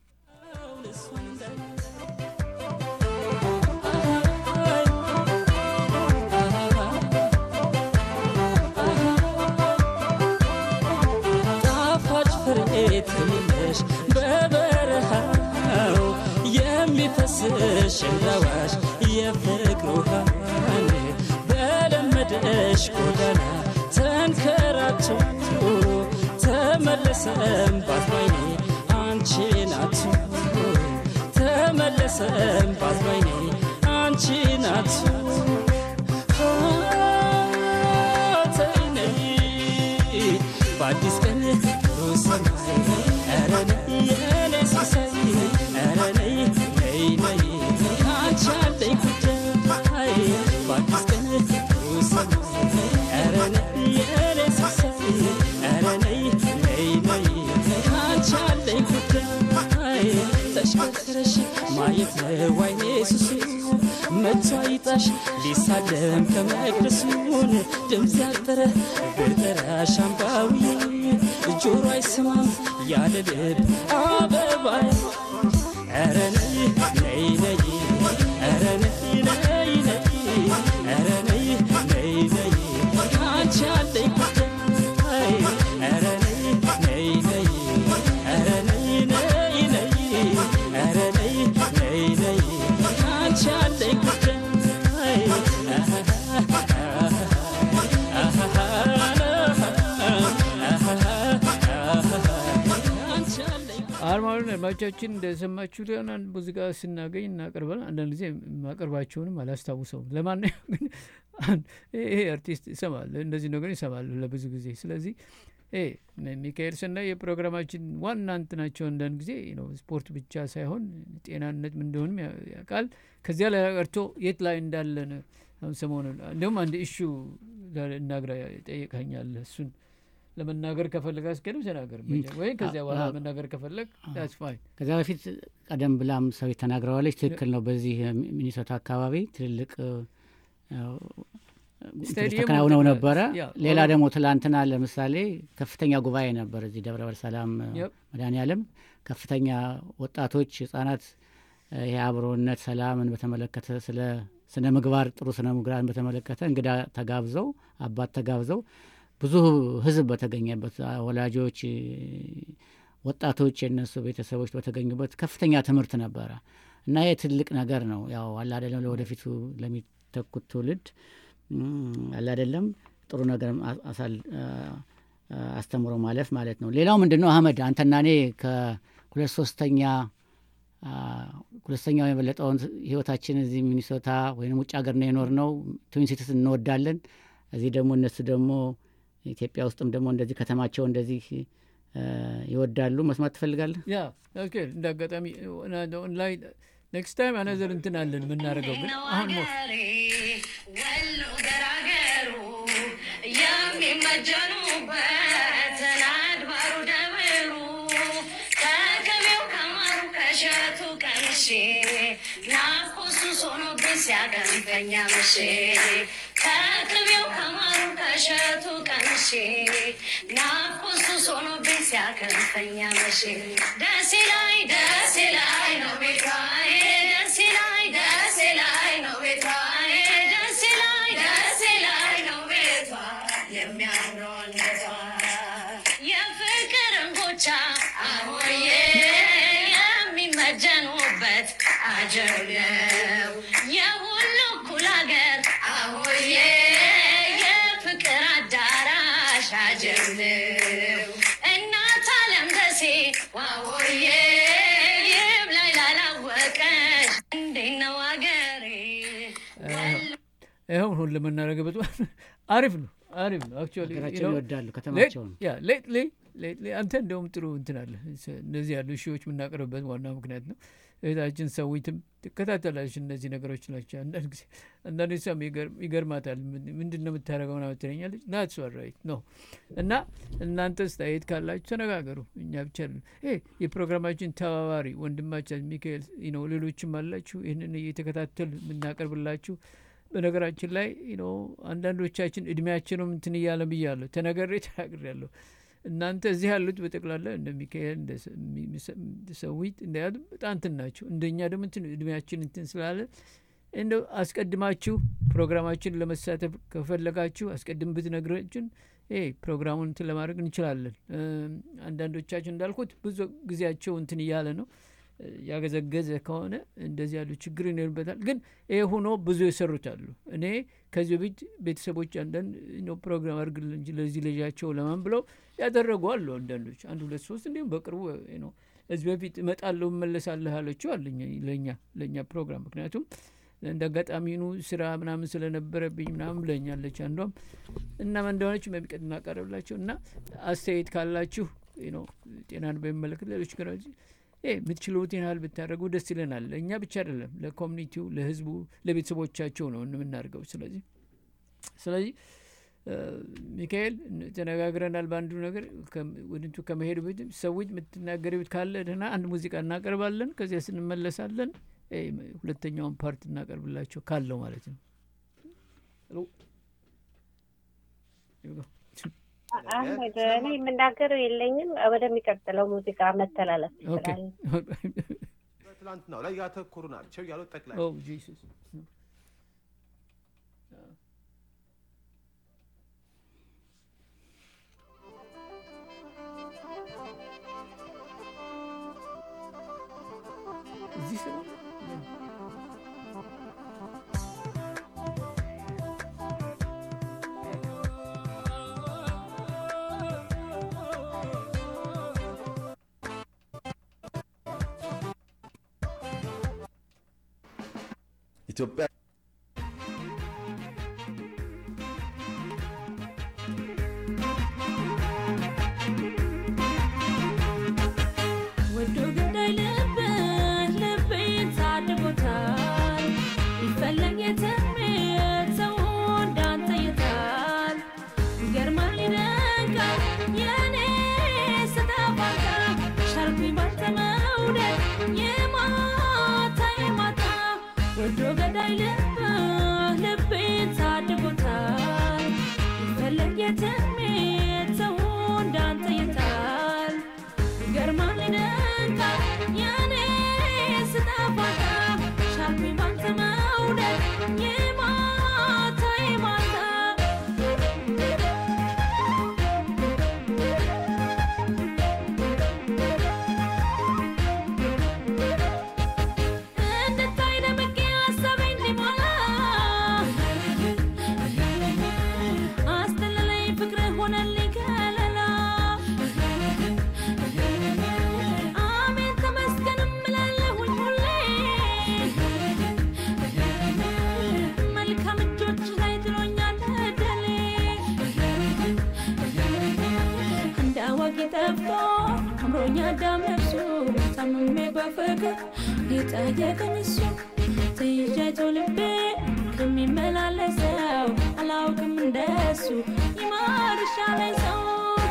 ጣፋጭ ፍሬ ትንሽ በበረሃው የሚፈስሽ ለዋሽ የፍቅር ውሃ በለመደሽ ጎዳና ተንከራቶ ተመለሰም ባትባይኔ አንቺ ናቱ ተመለሰም ባትባይኔ አንቺ ናቱ ኧረ ነይ የኔ ሲሳይ ኧረ ነይ ነይ ነይ ካንቺ አለኝ ጉዳይ በአዲስ ቀን ጥሩ ሰማይ ኧረ ነይ የኔ ሲሳይ ኧረ ነይ ነይ ነይ ካንቺ አለኝ ጉዳይ ተሽከርክረሽ ማየት ነው አይኔ ሱሱ መቶ አይጣሽ ሊሳለም ከመቅደሱን ድምፅ ያጠረ ብጠራሽ አምባዊ ጆሮ አይሰማም ያለ ልብ አበባይ ኧረ ነይ ነይ ነይ ኧረ ነይ ነይ ነይ ኧረ ነይ ነይ ነይ ካንቺ አለኝ ጉዳይ ኧረ ነይ ነይ ነይ ኧረ ነይ ነይ ነይ ኧረ ነይ ነይ ነይ ካንቺ አለኝ ጉዳይ አርማውን አድማጮቻችን እንደሰማችሁ ሊሆን አንድ ሙዚቃ ስናገኝ እናቀርባል። አንዳንድ ጊዜ ማቀርባቸውንም አላስታውሰውም። ለማንኛውም ግን አንድ ይሄ አርቲስት ይሰማል፣ እንደዚህ ነገር ይሰማል ለብዙ ጊዜ። ስለዚህ ይሄ ሚካኤል ሰናይ የፕሮግራማችን ዋና እንትናቸው አንዳንድ ጊዜ ነው ስፖርት ብቻ ሳይሆን ጤናነት ምን እንደሆንም ያ- ያውቃል። ከዚያ ላይ ቀርቶ የት ላይ እንዳለን አሁን ሰሞኑን እንዲሁም አንድ ኢሹ እናግራ ጠይቀኛል እሱን ለመናገር ከፈለግ አስገድም ተናገር ወይ ከዚያ በኋላ አዎ። መናገር ከፈለግ ዳትስ ፋይን ከዚያ በፊት ቀደም ብላም ሰው ተናግረዋለች። ትክክል ነው። በዚህ ሚኒሶታ አካባቢ ትልልቅ እ፣ እንትኖች ስታዲየሙ ተከናውነው ተከ- ነበረ። ያ፣ ሌላ ኦልሬዲ- ደግሞ ትላንትና ለምሳሌ ከፍተኛ ጉባኤ ነበር እዚህ ደብረ ሰላም Yep. መድኃኔዓለም ከፍተኛ ወጣቶች፣ ህጻናት እ፣ ይሄ አብሮነት ሰላምን በተመለከተ ስለ ስነ ምግባር ጥሩ ስነ ምግባርን በተመለከተ እንግዳ ተጋብዘው አባት ተጋብዘው ብዙ ህዝብ በተገኘበት አ፣ ወላጆች እ፣ ወጣቶች የእነሱ ቤተሰቦች በተገኙበት ከፍተኛ ትምህርት ነበረ እና ይህ ትልቅ ነገር ነው። ያው አለ አይደለም ለወደፊቱ ለሚተኩት ትውልድ እም፣ አለ አይደለም ጥሩ ነገር አ- አሳል- አ- አ- አስተምሮ ማለፍ ማለት ነው። ሌላው ምንድን ነው አህመድ፣ አንተና እኔ ከሁለት ሶስተኛ አ፣ ሁለተኛው የበለጠውን ህይወታችን እዚህ ሚኒሶታ ወይም ውጭ ሀገር ነው የኖር ነው። ትዊን ሲቲስ እንወዳለን። እዚህ ደግሞ እነሱ ደግሞ ኢትዮጵያ ውስጥም ደግሞ እንደዚህ ከተማቸው እንደዚህ አ፣ ይወዳሉ። መስማት ትፈልጋለህ? ያ ኦኬ እንደ አጋጣሚ ላይ ኔክስት ታይም አነዘር እንትን አለን የምናደርገው ግን አሁን ሞ ወሎ ገራገሩ የሚመጀኑበት አድባሩ ደብሩ ከቅቤው ከማሩ ከሸቱ ቀምሼ ናፍቆቱ ሆኖብኝ ሲያቀንፈኛ መሼ ከቅቤው ከማሩ ከሸቱ ቀምሼ ናፍቆቱ ሆኖብኝ ሲያቀንፈኛ መሼ ደሴ ላይ ደሴ ላይ ነው ቤቷ ደሴ ላይ ደሴ ላይ ነው ቤቷ ደሴ ላይ ደሴ ላይ ነው ቤቷ የሚያምረው አንገቷ የፍቅር እንጎቻ አሞዬ የሚመጀኑበት አጀብ ነው የሁሉ እኩል ሀገር አሞዬ የፍቅር አዳራሽ አጀብ ነው እናት አለም ደሴ ዋዎዬ ይብላኝ ላላወቀሽ እንዴት ነው አገሬ ይኸው ሁን ለምናደርገበት አሪፍ ነው አሪፍ ነው አክቹዋሊ ሀገራቸውን ይወዳሉ ከተማቸውን። ያ ሌትሊ ሌትሊ አንተ እንደውም ጥሩ እንትን አለ እነዚህ ያሉ ሺዎች የምናቀርብበት ዋና ምክንያት ነው እህታችን ሰዊትም ትከታተላለች እነዚህ ነገሮች ናቸው አንዳንድ ጊዜ አንዳንድ ሰም ይገርማታል ምን- ምንድን ነው የምታደርገው ምናምን ትለኛለች ናት ራይት ነው እና እናንተ አስተያየት ካላችሁ ተነጋገሩ እኛ ብቻ አይደለም። ይሄ የፕሮግራማችን ተባባሪ ወንድማችን ሚካኤል ነው ሌሎችም አላችሁ ይህንን እየተከታተል የምናቀርብላችሁ በነገራችን ላይ ነው አንዳንዶቻችን እድሜያችንም እንትን እያለ ብያለሁ ተነገሬ ተናግሬያለሁ እናንተ እዚህ ያሉት በጠቅላላ እንደ ሚካኤል እንደ ሰ- ሚ- ሚሰ- እንደ ሰዊት እንደ ያሉ በጣም እንትን ናቸው እንደኛ ደግሞ እንትን እድሜያችን እንትን ስላለ እንደው አስቀድማችሁ ፕሮግራማችን ለመሳተፍ ከፈለጋችሁ አስቀድም ብትነግረችን ይሄ ፕሮግራሙን እንትን ለማድረግ እንችላለን እም፣ አንዳንዶቻችን እንዳልኩት ብዙ ጊዜያቸው እንትን እያለ ነው እ፣ ያገዘገዘ ከሆነ እንደዚህ ያሉ ችግር ይኖርበታል ግን ይሄ ሆኖ ብዙ የሰሩት አሉ እኔ ከዚህ በፊት ቤተሰቦች አንዳንድ ነው ፕሮግራም አድርግልን እንጂ ለዚህ ልጃቸው ለማን ብለው ያደረጉ አሉ አንዳንዶች አንድ ሁለት ሶስት እንዲሁም በቅርቡ ነው እዚህ በፊት እመጣለሁ እመለሳለሁ ያለችው አለኝ ለእኛ ለእኛ ፕሮግራም ምክንያቱም እንደ አጋጣሚኑ ስራ ምናምን ስለነበረብኝ ምናምን ብለኛለች አንዷም እና ምን እንደሆነች በሚቀድ እናቀርብላቸው እና አስተያየት ካላችሁ ነው ጤናን በሚመለከት ሌሎች ነገሮች እ የምትችሉትን ያህል ብታደርጉ ደስ ይለናል። ለእኛ ብቻ አይደለም፣ ለኮሚኒቲው፣ ለህዝቡ፣ ለቤተሰቦቻቸው ነው የምናደርገው። ስለዚህ ስለዚህ እ፣ ሚካኤል ን- ተነጋግረናል በአንዱ ነገር ከም- ወደንቱ ከመሄዱ በፊት ሰዎች የምትናገሪው ካለ ደህና አንድ ሙዚቃ እናቀርባለን። ከዚያ ስንመለሳለን እ፣ ሁለተኛውን ፓርት እናቀርብላቸው ካለው ማለት ነው። ሄሎ አህመድ እኔ የምናገረው የለኝም። ወደሚቀጥለው ሙዚቃ መተላለፍ ኦኬ ይችላል። በትላንትናው ላይ ያተኮሩ ናቸው ያሉት ጠቅላይ ኦ ጂሰስ እዚህ ሰው ኢትዮጵያ ወዶ ገዳይ ልብህ ልቤን ታድጎታል ቢፈለግ የትሜት ሰው እንዳንተ የታል ይገርማል ይደንቃል የኔ ስተፋታ ሻርኩኝ ባንተ መውደድ የማታ የማታ ወዶ ገዳይ ልብህ ልቤን ታድጎታል ቢፈለግ የትሜት ሰው እንዳንተ የታል ይገርማል ይደንቃል የኔ ስጠፋታ ሻልኩኝ ባንተ መውደድ የማታ የማታ እንድታይ ደምቄ ሀሳቤ እንዲሞላ አስተለለኝ ፍቅርህ ሆነልኝ ከለላ አሜን ተመስገን እምላለሁኝ ሁሌ መልካም እጆች ላይ ጥሎኛል እድሌ እንደ አዋቂ ጠፍቶ አምሮኛ አዳም ነፍሱ ታምሜ በፍቅር የጠየቀኝ እሱ ተይዣቶ ልቤ ከሚመላለሰው አላውቅም እንደሱ ይማርሻለኝ ሰው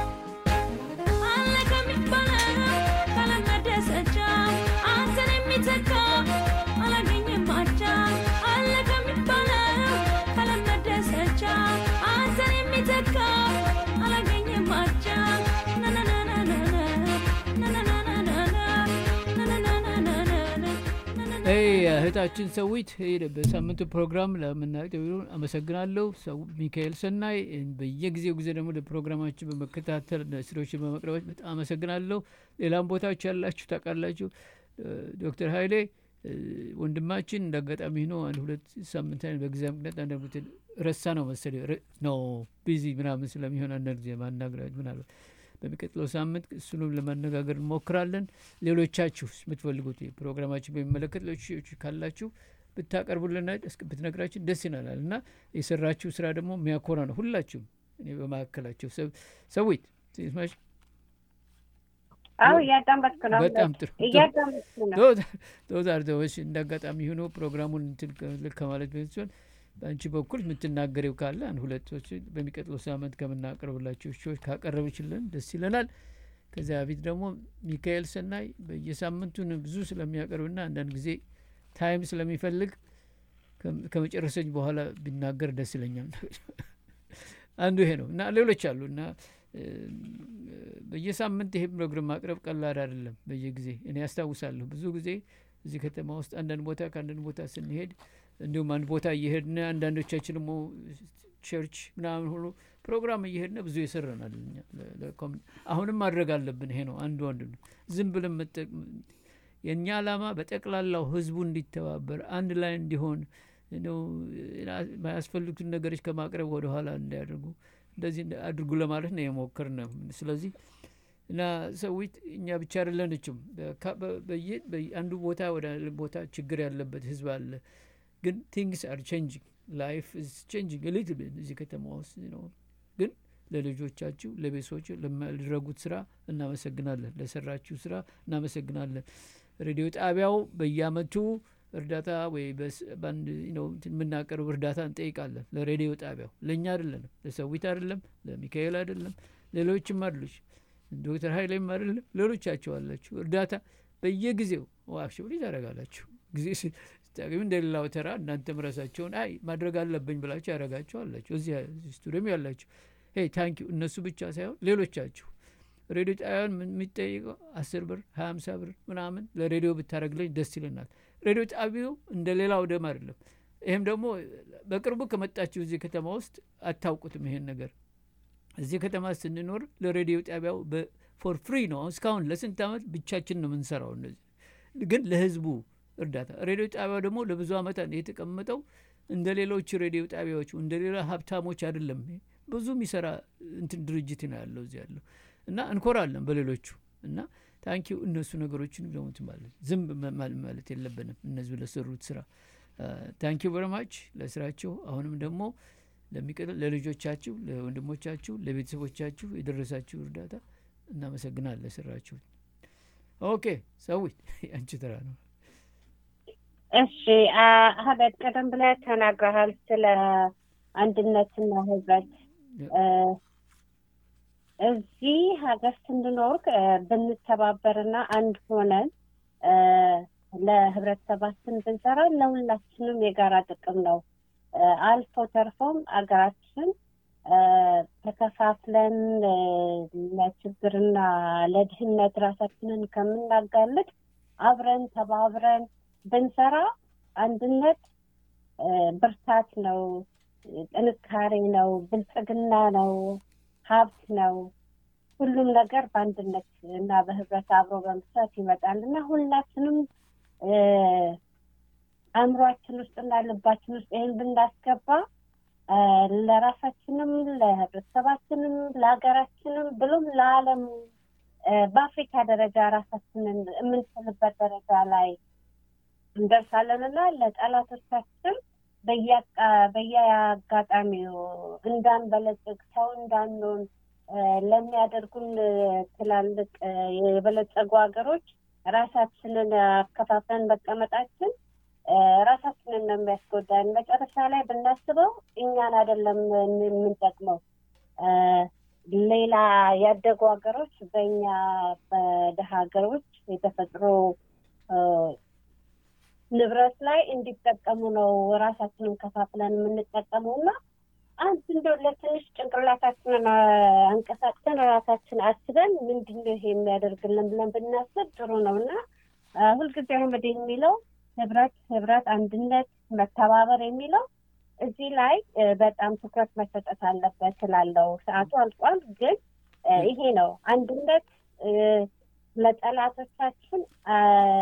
አለ ከሚባለው ካለመደሰቻ አንተን የሚተካ አላገኝም አቻ አለ ከሚባለው ካለመደሰቻ አንተን የሚተካ አላገኝም አቻ እህታችን ሰዊት ሄደ በሳምንቱ ፕሮግራም ለምናቀርበው አመሰግናለሁ። ሰው ሚካኤል ሰናይ በየጊዜው ጊዜ ደግሞ ለፕሮግራማችን በመከታተል ስራዎችን በመቅረባች በጣም አመሰግናለሁ። ሌላም ቦታዎች ያላችሁ ታውቃላችሁ። ዶክተር ሀይሌ ወንድማችን እንደ አጋጣሚ ሆኖ አንድ ሁለት ሳምንት በጊዜ ምክንያት አንድ ቦታ ረሳ ነው መሰለኝ ነው ቢዚ ምናምን ስለሚሆን አንዳንድ ጊዜ ማናገራች ምናልባት በሚቀጥለው ሳምንት እሱንም ለማነጋገር እንሞክራለን። ሌሎቻችሁ የምትፈልጉት ፕሮግራማችን በሚመለከት ሌሎች ካላችሁ ብታቀርቡልና ብትነግራችን ደስ ይላል እና የሰራችሁ ስራ ደግሞ የሚያኮራ ነው። ሁላችሁም እኔ በመካከላቸው ሰዊት ስማሽ አዎ እያዳመጥኩ ነው። በጣም ጥሩ እያዳመጥኩ ነው። ቶዛር ደዎች እንደ አጋጣሚ ሆኖ ፕሮግራሙን እንትን ከማለት በፊት ሲሆን በአንቺ በኩል የምትናገሬው ካለ አንድ ሁለቶች በሚቀጥለው ሳምንት ከምናቀርብላቸው ሾዎች ካቀረብችልን ደስ ይለናል። ከዚያ በፊት ደግሞ ሚካኤል ሰናይ በየሳምንቱን ብዙ ስለሚያቀርብና አንዳንድ ጊዜ ታይም ስለሚፈልግ ከመጨረሰኝ በኋላ ቢናገር ደስ ይለኛል። አንዱ ይሄ ነው እና ሌሎች አሉ እና በየሳምንት ይሄ ፕሮግራም ማቅረብ ቀላል አይደለም። በየጊዜ እኔ ያስታውሳለሁ ብዙ ጊዜ እዚህ ከተማ ውስጥ አንዳንድ ቦታ ከአንዳንድ ቦታ ስንሄድ እንዲሁም አንድ ቦታ እየሄድን አንዳንዶቻችን ደግሞ ቸርች ምናምን ሁሉ ፕሮግራም እየሄድን ብዙ ይሰረናል። አሁንም ማድረግ አለብን። ይሄ ነው አንዱ አንዱ ነው። ዝም ብለን የእኛ ዓላማ በጠቅላላው ህዝቡ እንዲተባበር አንድ ላይ እንዲሆን ነው። የማያስፈልጉትን ነገሮች ከማቅረብ ወደ ኋላ እንዳያደርጉ እንደዚህ አድርጉ ለማለት ነው የሞከር ነው። ስለዚህ እና ሰዊት እኛ ብቻ አይደለንችም። አንዱ ቦታ ወደ ቦታ ችግር ያለበት ህዝብ አለ። ግን ቲንግስ አር ቼንጂንግ ላይፍ ኢዝ ቼንጂንግ ሊትል ቢት እዚህ ከተማ ውስጥ ነው። ግን ለልጆቻችሁ ለቤተሰቦች ለማድረጉት ስራ እናመሰግናለን። ለሰራችሁ ስራ እናመሰግናለን። ሬዲዮ ጣቢያው በየአመቱ እርዳታ ወይ በስ- በአንድ ነው እንትን የምናቀርብ እርዳታ እንጠይቃለን ለሬዲዮ ጣቢያው ለእኛ አይደለንም፣ ለሰዊት አይደለም፣ ለሚካኤል አይደለም፣ ሌሎችም አሉች ዶክተር ሀይሌም አይደለም፣ ሌሎቻቸው አላችሁ እርዳታ በየጊዜው ዋክሽ ብሊ ታደረጋላችሁ ጊዜ ስ- ስታገኙ እንደሌላው ተራ እናንተም ራሳቸውን አይ ማድረግ አለብኝ ብላችሁ ያደረጋቸው አላችሁ እዚህ እዚህ ስቱዲዮም ያላችሁ ሄይ ታንኪ እነሱ ብቻ ሳይሆን ሌሎቻችሁ ሬዲዮ ጣቢያን ምን- የሚጠይቀው አስር ብር ሀያ አምሳ ብር ምናምን ለሬዲዮ ብታደረግልኝ ደስ ይለናል። ሬዲዮ ጣቢያው እንደ ሌላው ደም አይደለም። ይህም ደግሞ በቅርቡ ከመጣችሁ እዚህ ከተማ ውስጥ አታውቁትም ይሄን ነገር እዚህ ከተማ ስንኖር ለሬዲዮ ጣቢያው ፎር ፍሪ ነው። አሁን እስካሁን ለስንት ዓመት ብቻችን ነው የምንሰራው። እነዚህ ግን ለህዝቡ እርዳታ ሬዲዮ ጣቢያው ደግሞ ለብዙ ዓመታት የተቀመጠው እንደ ሌሎች ሬዲዮ ጣቢያዎች እንደ ሌላ ሀብታሞች አይደለም። ይሄ ብዙ የሚሰራ እንትን ድርጅት ነው ያለው እዚህ ያለው እና እንኮራለን በሌሎቹ እና ታንኪው እነሱ ነገሮችን ደግሞ እንትን ማለት ዝም መ- ማል- ማለት የለብንም እነዚህ ለሰሩት ስራ ታንኪው በረማች ለስራቸው አሁንም ደግሞ ለሚቀጥል ለልጆቻችሁ ለወንድሞቻችሁ ለቤተሰቦቻችሁ የደረሳችሁ እርዳታ እናመሰግናል ለስራችሁ ኦኬ ሰዊት አንቺ ተራ ነው እሺ አ- አህመድ ቀደም ብለህ ተናግረሃል ስለ አንድነትና ህብረት እ፣ እዚህ ሀገር ስንኖር እ፣ ብንተባበርና አንድ ሆነን እ፣ ለህብረተሰባችን ብንሰራ ለሁላችንም የጋራ ጥቅም ነው። እ፣ አልፎ ተርፎም አገራችን እ፣ ተከፋፍለን እ፣ ለችግርና ለድህነት ራሳችንን ከምናጋልጥ አብረን ተባብረን ብንሰራ አንድነት እ፣ ብርታት ነው፣ ጥንካሬ ነው፣ ብልጽግና ነው፣ ሀብት ነው። ሁሉም ነገር በአንድነት እና በህብረት አብሮ በመስራት ይመጣል እና ሁላችንም እ፣ አእምሯችን ውስጥና ልባችን ውስጥ ይህን ብናስገባ እ፣ ለራሳችንም ለህብረተሰባችንም ለሀገራችንም ብሎም ለዓለም እ፣ በአፍሪካ ደረጃ ራሳችንን የምንችልበት ደረጃ ላይ እንደርሳለን እና ለጠላቶቻችን በየአቃ- በየአጋጣሚው እንዳንበለጽግ ሰው እንዳንሆን እ፣ ለሚያደርጉን እ፣ ትላልቅ እ፣ የበለጸጉ ሀገሮች ራሳችንን አከፋፍለን መቀመጣችን እ፣ ራሳችንን ነው የሚያስጎዳን። መጨረሻ ላይ ብናስበው እኛን አይደለም የምንጠቅመው እ፣ ሌላ ያደጉ ሀገሮች በእኛ በደሃ ሀገሮች የተፈጥሮ እ፣ ንብረት ላይ እንዲጠቀሙ ነው ራሳችንን ከፋፍለን የምንጠቀመው እና አንድ እንደው ለትንሽ ጭንቅላታችንን አ፣ አንቀሳቅሰን ራሳችን አስበን ምንድን ነው ይሄ የሚያደርግልን ብለን ብናስብ ጥሩ ነው እና አ፣ ሁልጊዜ አህመድ የሚለው ህብረት ህብረት፣ አንድነት፣ መተባበር የሚለው እዚህ ላይ እ፣ በጣም ትኩረት መሰጠት አለበት እላለሁ። ሰዓቱ አልቋል፣ ግን እ፣ ይሄ ነው አንድነት እ፣ ለጠላቶቻችን አ፣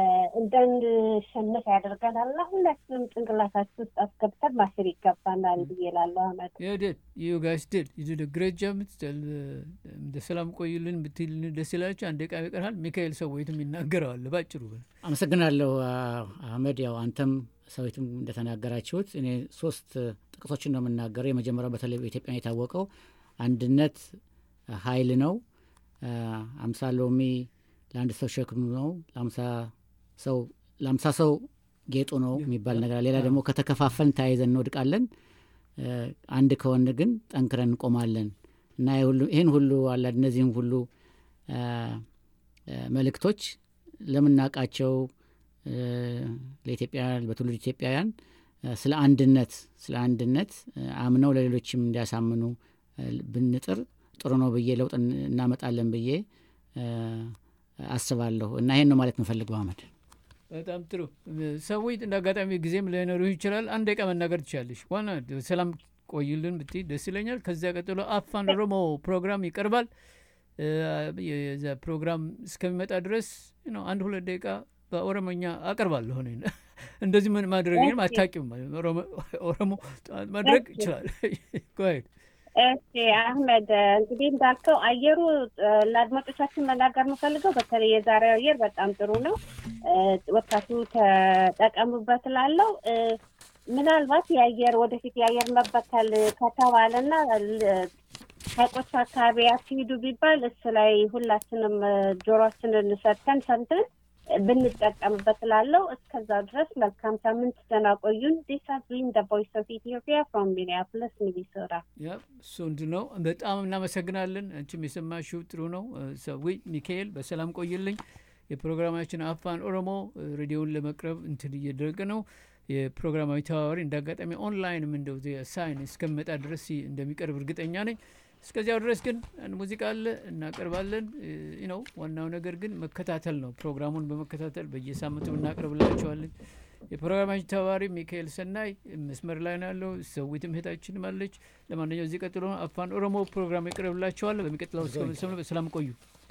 እንዳንሸንፍ ያደርገናል እና ሁላችንም ጭንቅላታችን ውስጥ አስገብተን ማሰብ ይገባናል ብዬ እላለሁ አህመድ። You did. You guys did. You did a great job. እንደ ሰላም ቆዩልን ብትልን ደስ ይላችሁ። አንድ ቃ ይቀርሃል። ሚካኤል ሰወይትም ይናገረዋል ባጭሩ። አመሰግናለሁ አ- አህመድ። ያው አንተም ሰዊትም እንደተናገራችሁት እኔ ሶስት ጥቅሶችን ነው የምናገረው። የመጀመሪያው በተለይ በኢትዮጵያ የታወቀው አንድነት ኃይል ነው። አ፣ አምሳ ሎሚ ለአንድ ሰው ሸክም ነው፣ ለአምሳ ሰው ለአምሳ ሰው ጌጡ ነው የሚባል ነገር አለ። ሌላ ደግሞ ከተከፋፈልን ተያይዘን እንወድቃለን፣ አ፣ አንድ ከሆን ግን ጠንክረን እንቆማለን እና ይህ ሁሉ- ይህን ሁሉ አላ እነዚህም ሁሉ አ፣ አ፣ መልእክቶች ለምናውቃቸው እ፣ ለኢትዮጵያውያን በትውልድ ኢትዮጵያውያን እ፣ ስለ አንድነት ስለ አንድነት እ፣ አምነው ለሌሎችም እንዲያሳምኑ እ፣ ብንጥር ጥሩ ነው ብዬ ለውጥ እን- እናመጣለን ብዬ እ፣ አስባለሁ እና ይሄን ነው ማለት የምፈልገው አህመድ። በጣም ጥሩ ሰዎች እንደ አጋጣሚ ጊዜም ላይኖሩ ይችላል። አንድ ደቂቃ መናገር ትችላለሽ። ዋና ሰላም ቆይልን ብትይ ደስ ይለኛል። ከዚያ ቀጥሎ አፋን ኦሮሞ ፕሮግራም ይቀርባል። እ፣ የዛ ፕሮግራም እስከሚመጣ ድረስ ነው አንድ ሁለት ደቂቃ በኦሮሞኛ አቀርባለሁ። እኔ እንደዚህ ምን ማድረግ አታውቂም። ኦሮሞ- ኦሮሞ ማድረግ ይችላል። ጎሄድ እሺ አህመድ እንግዲህ እንዳልከው አየሩ እ፣ ለአድማጮቻችን መናገር የምፈልገው በተለይ የዛሬው አየር በጣም ጥሩ ነው። እ፣ ወጣቱ ተጠቀሙበት ላለው ምናልባት የአየር ወደፊት የአየር መበከል ከተባለና ል- ሀይቆች አካባቢ አትሂዱ ቢባል እሱ ላይ ሁላችንም እ፣ ጆሮአችንን ሰጥተን ሰምተን ብንጠቀምበት ላለው እስከዛ ድረስ መልካም ሳምንት ደህና ቆዩን። ዲስ ሃዝ ቢን ዘ ቮይስ ኦፍ ኢትዮጵያ ፍሮም ሚኒያፖሊስ ሚኒሶታ። ያ እሱ እንድ ነው። በጣም እናመሰግናለን። አንቺም የሰማሽው ጥሩ ነው። ሰዊ ሚካኤል በሰላም ቆይልኝ። የፕሮግራማችን አፋን ኦሮሞ እ፣ ሬዲዮን ለመቅረብ እንትን እየደረገ ነው። የፕሮግራማዊ ተባባሪ እንደ አጋጣሚ ኦንላይንም እንደው ሳይን እስከመጣ ድረስ እንደሚቀርብ እርግጠኛ ነኝ። እስከዚያው ድረስ ግን አንድ ሙዚቃ አለ እናቀርባለን። እ፣ ነው ዋናው ነገር ግን መከታተል ነው። ፕሮግራሙን በመከታተል በየሳምንቱ እናቀርብላቸዋለን። የፕሮግራማችን ተባባሪ ሚካኤል ሰናይ መስመር ላይ ነው ያለው። ሰዊትም እህታችንም አለች። ለማንኛው እዚህ ቀጥሎ አፋን ኦሮሞ ፕሮግራም ይቀርብላቸዋል። በሚቀጥለው እስከ በሰላም ቆዩ።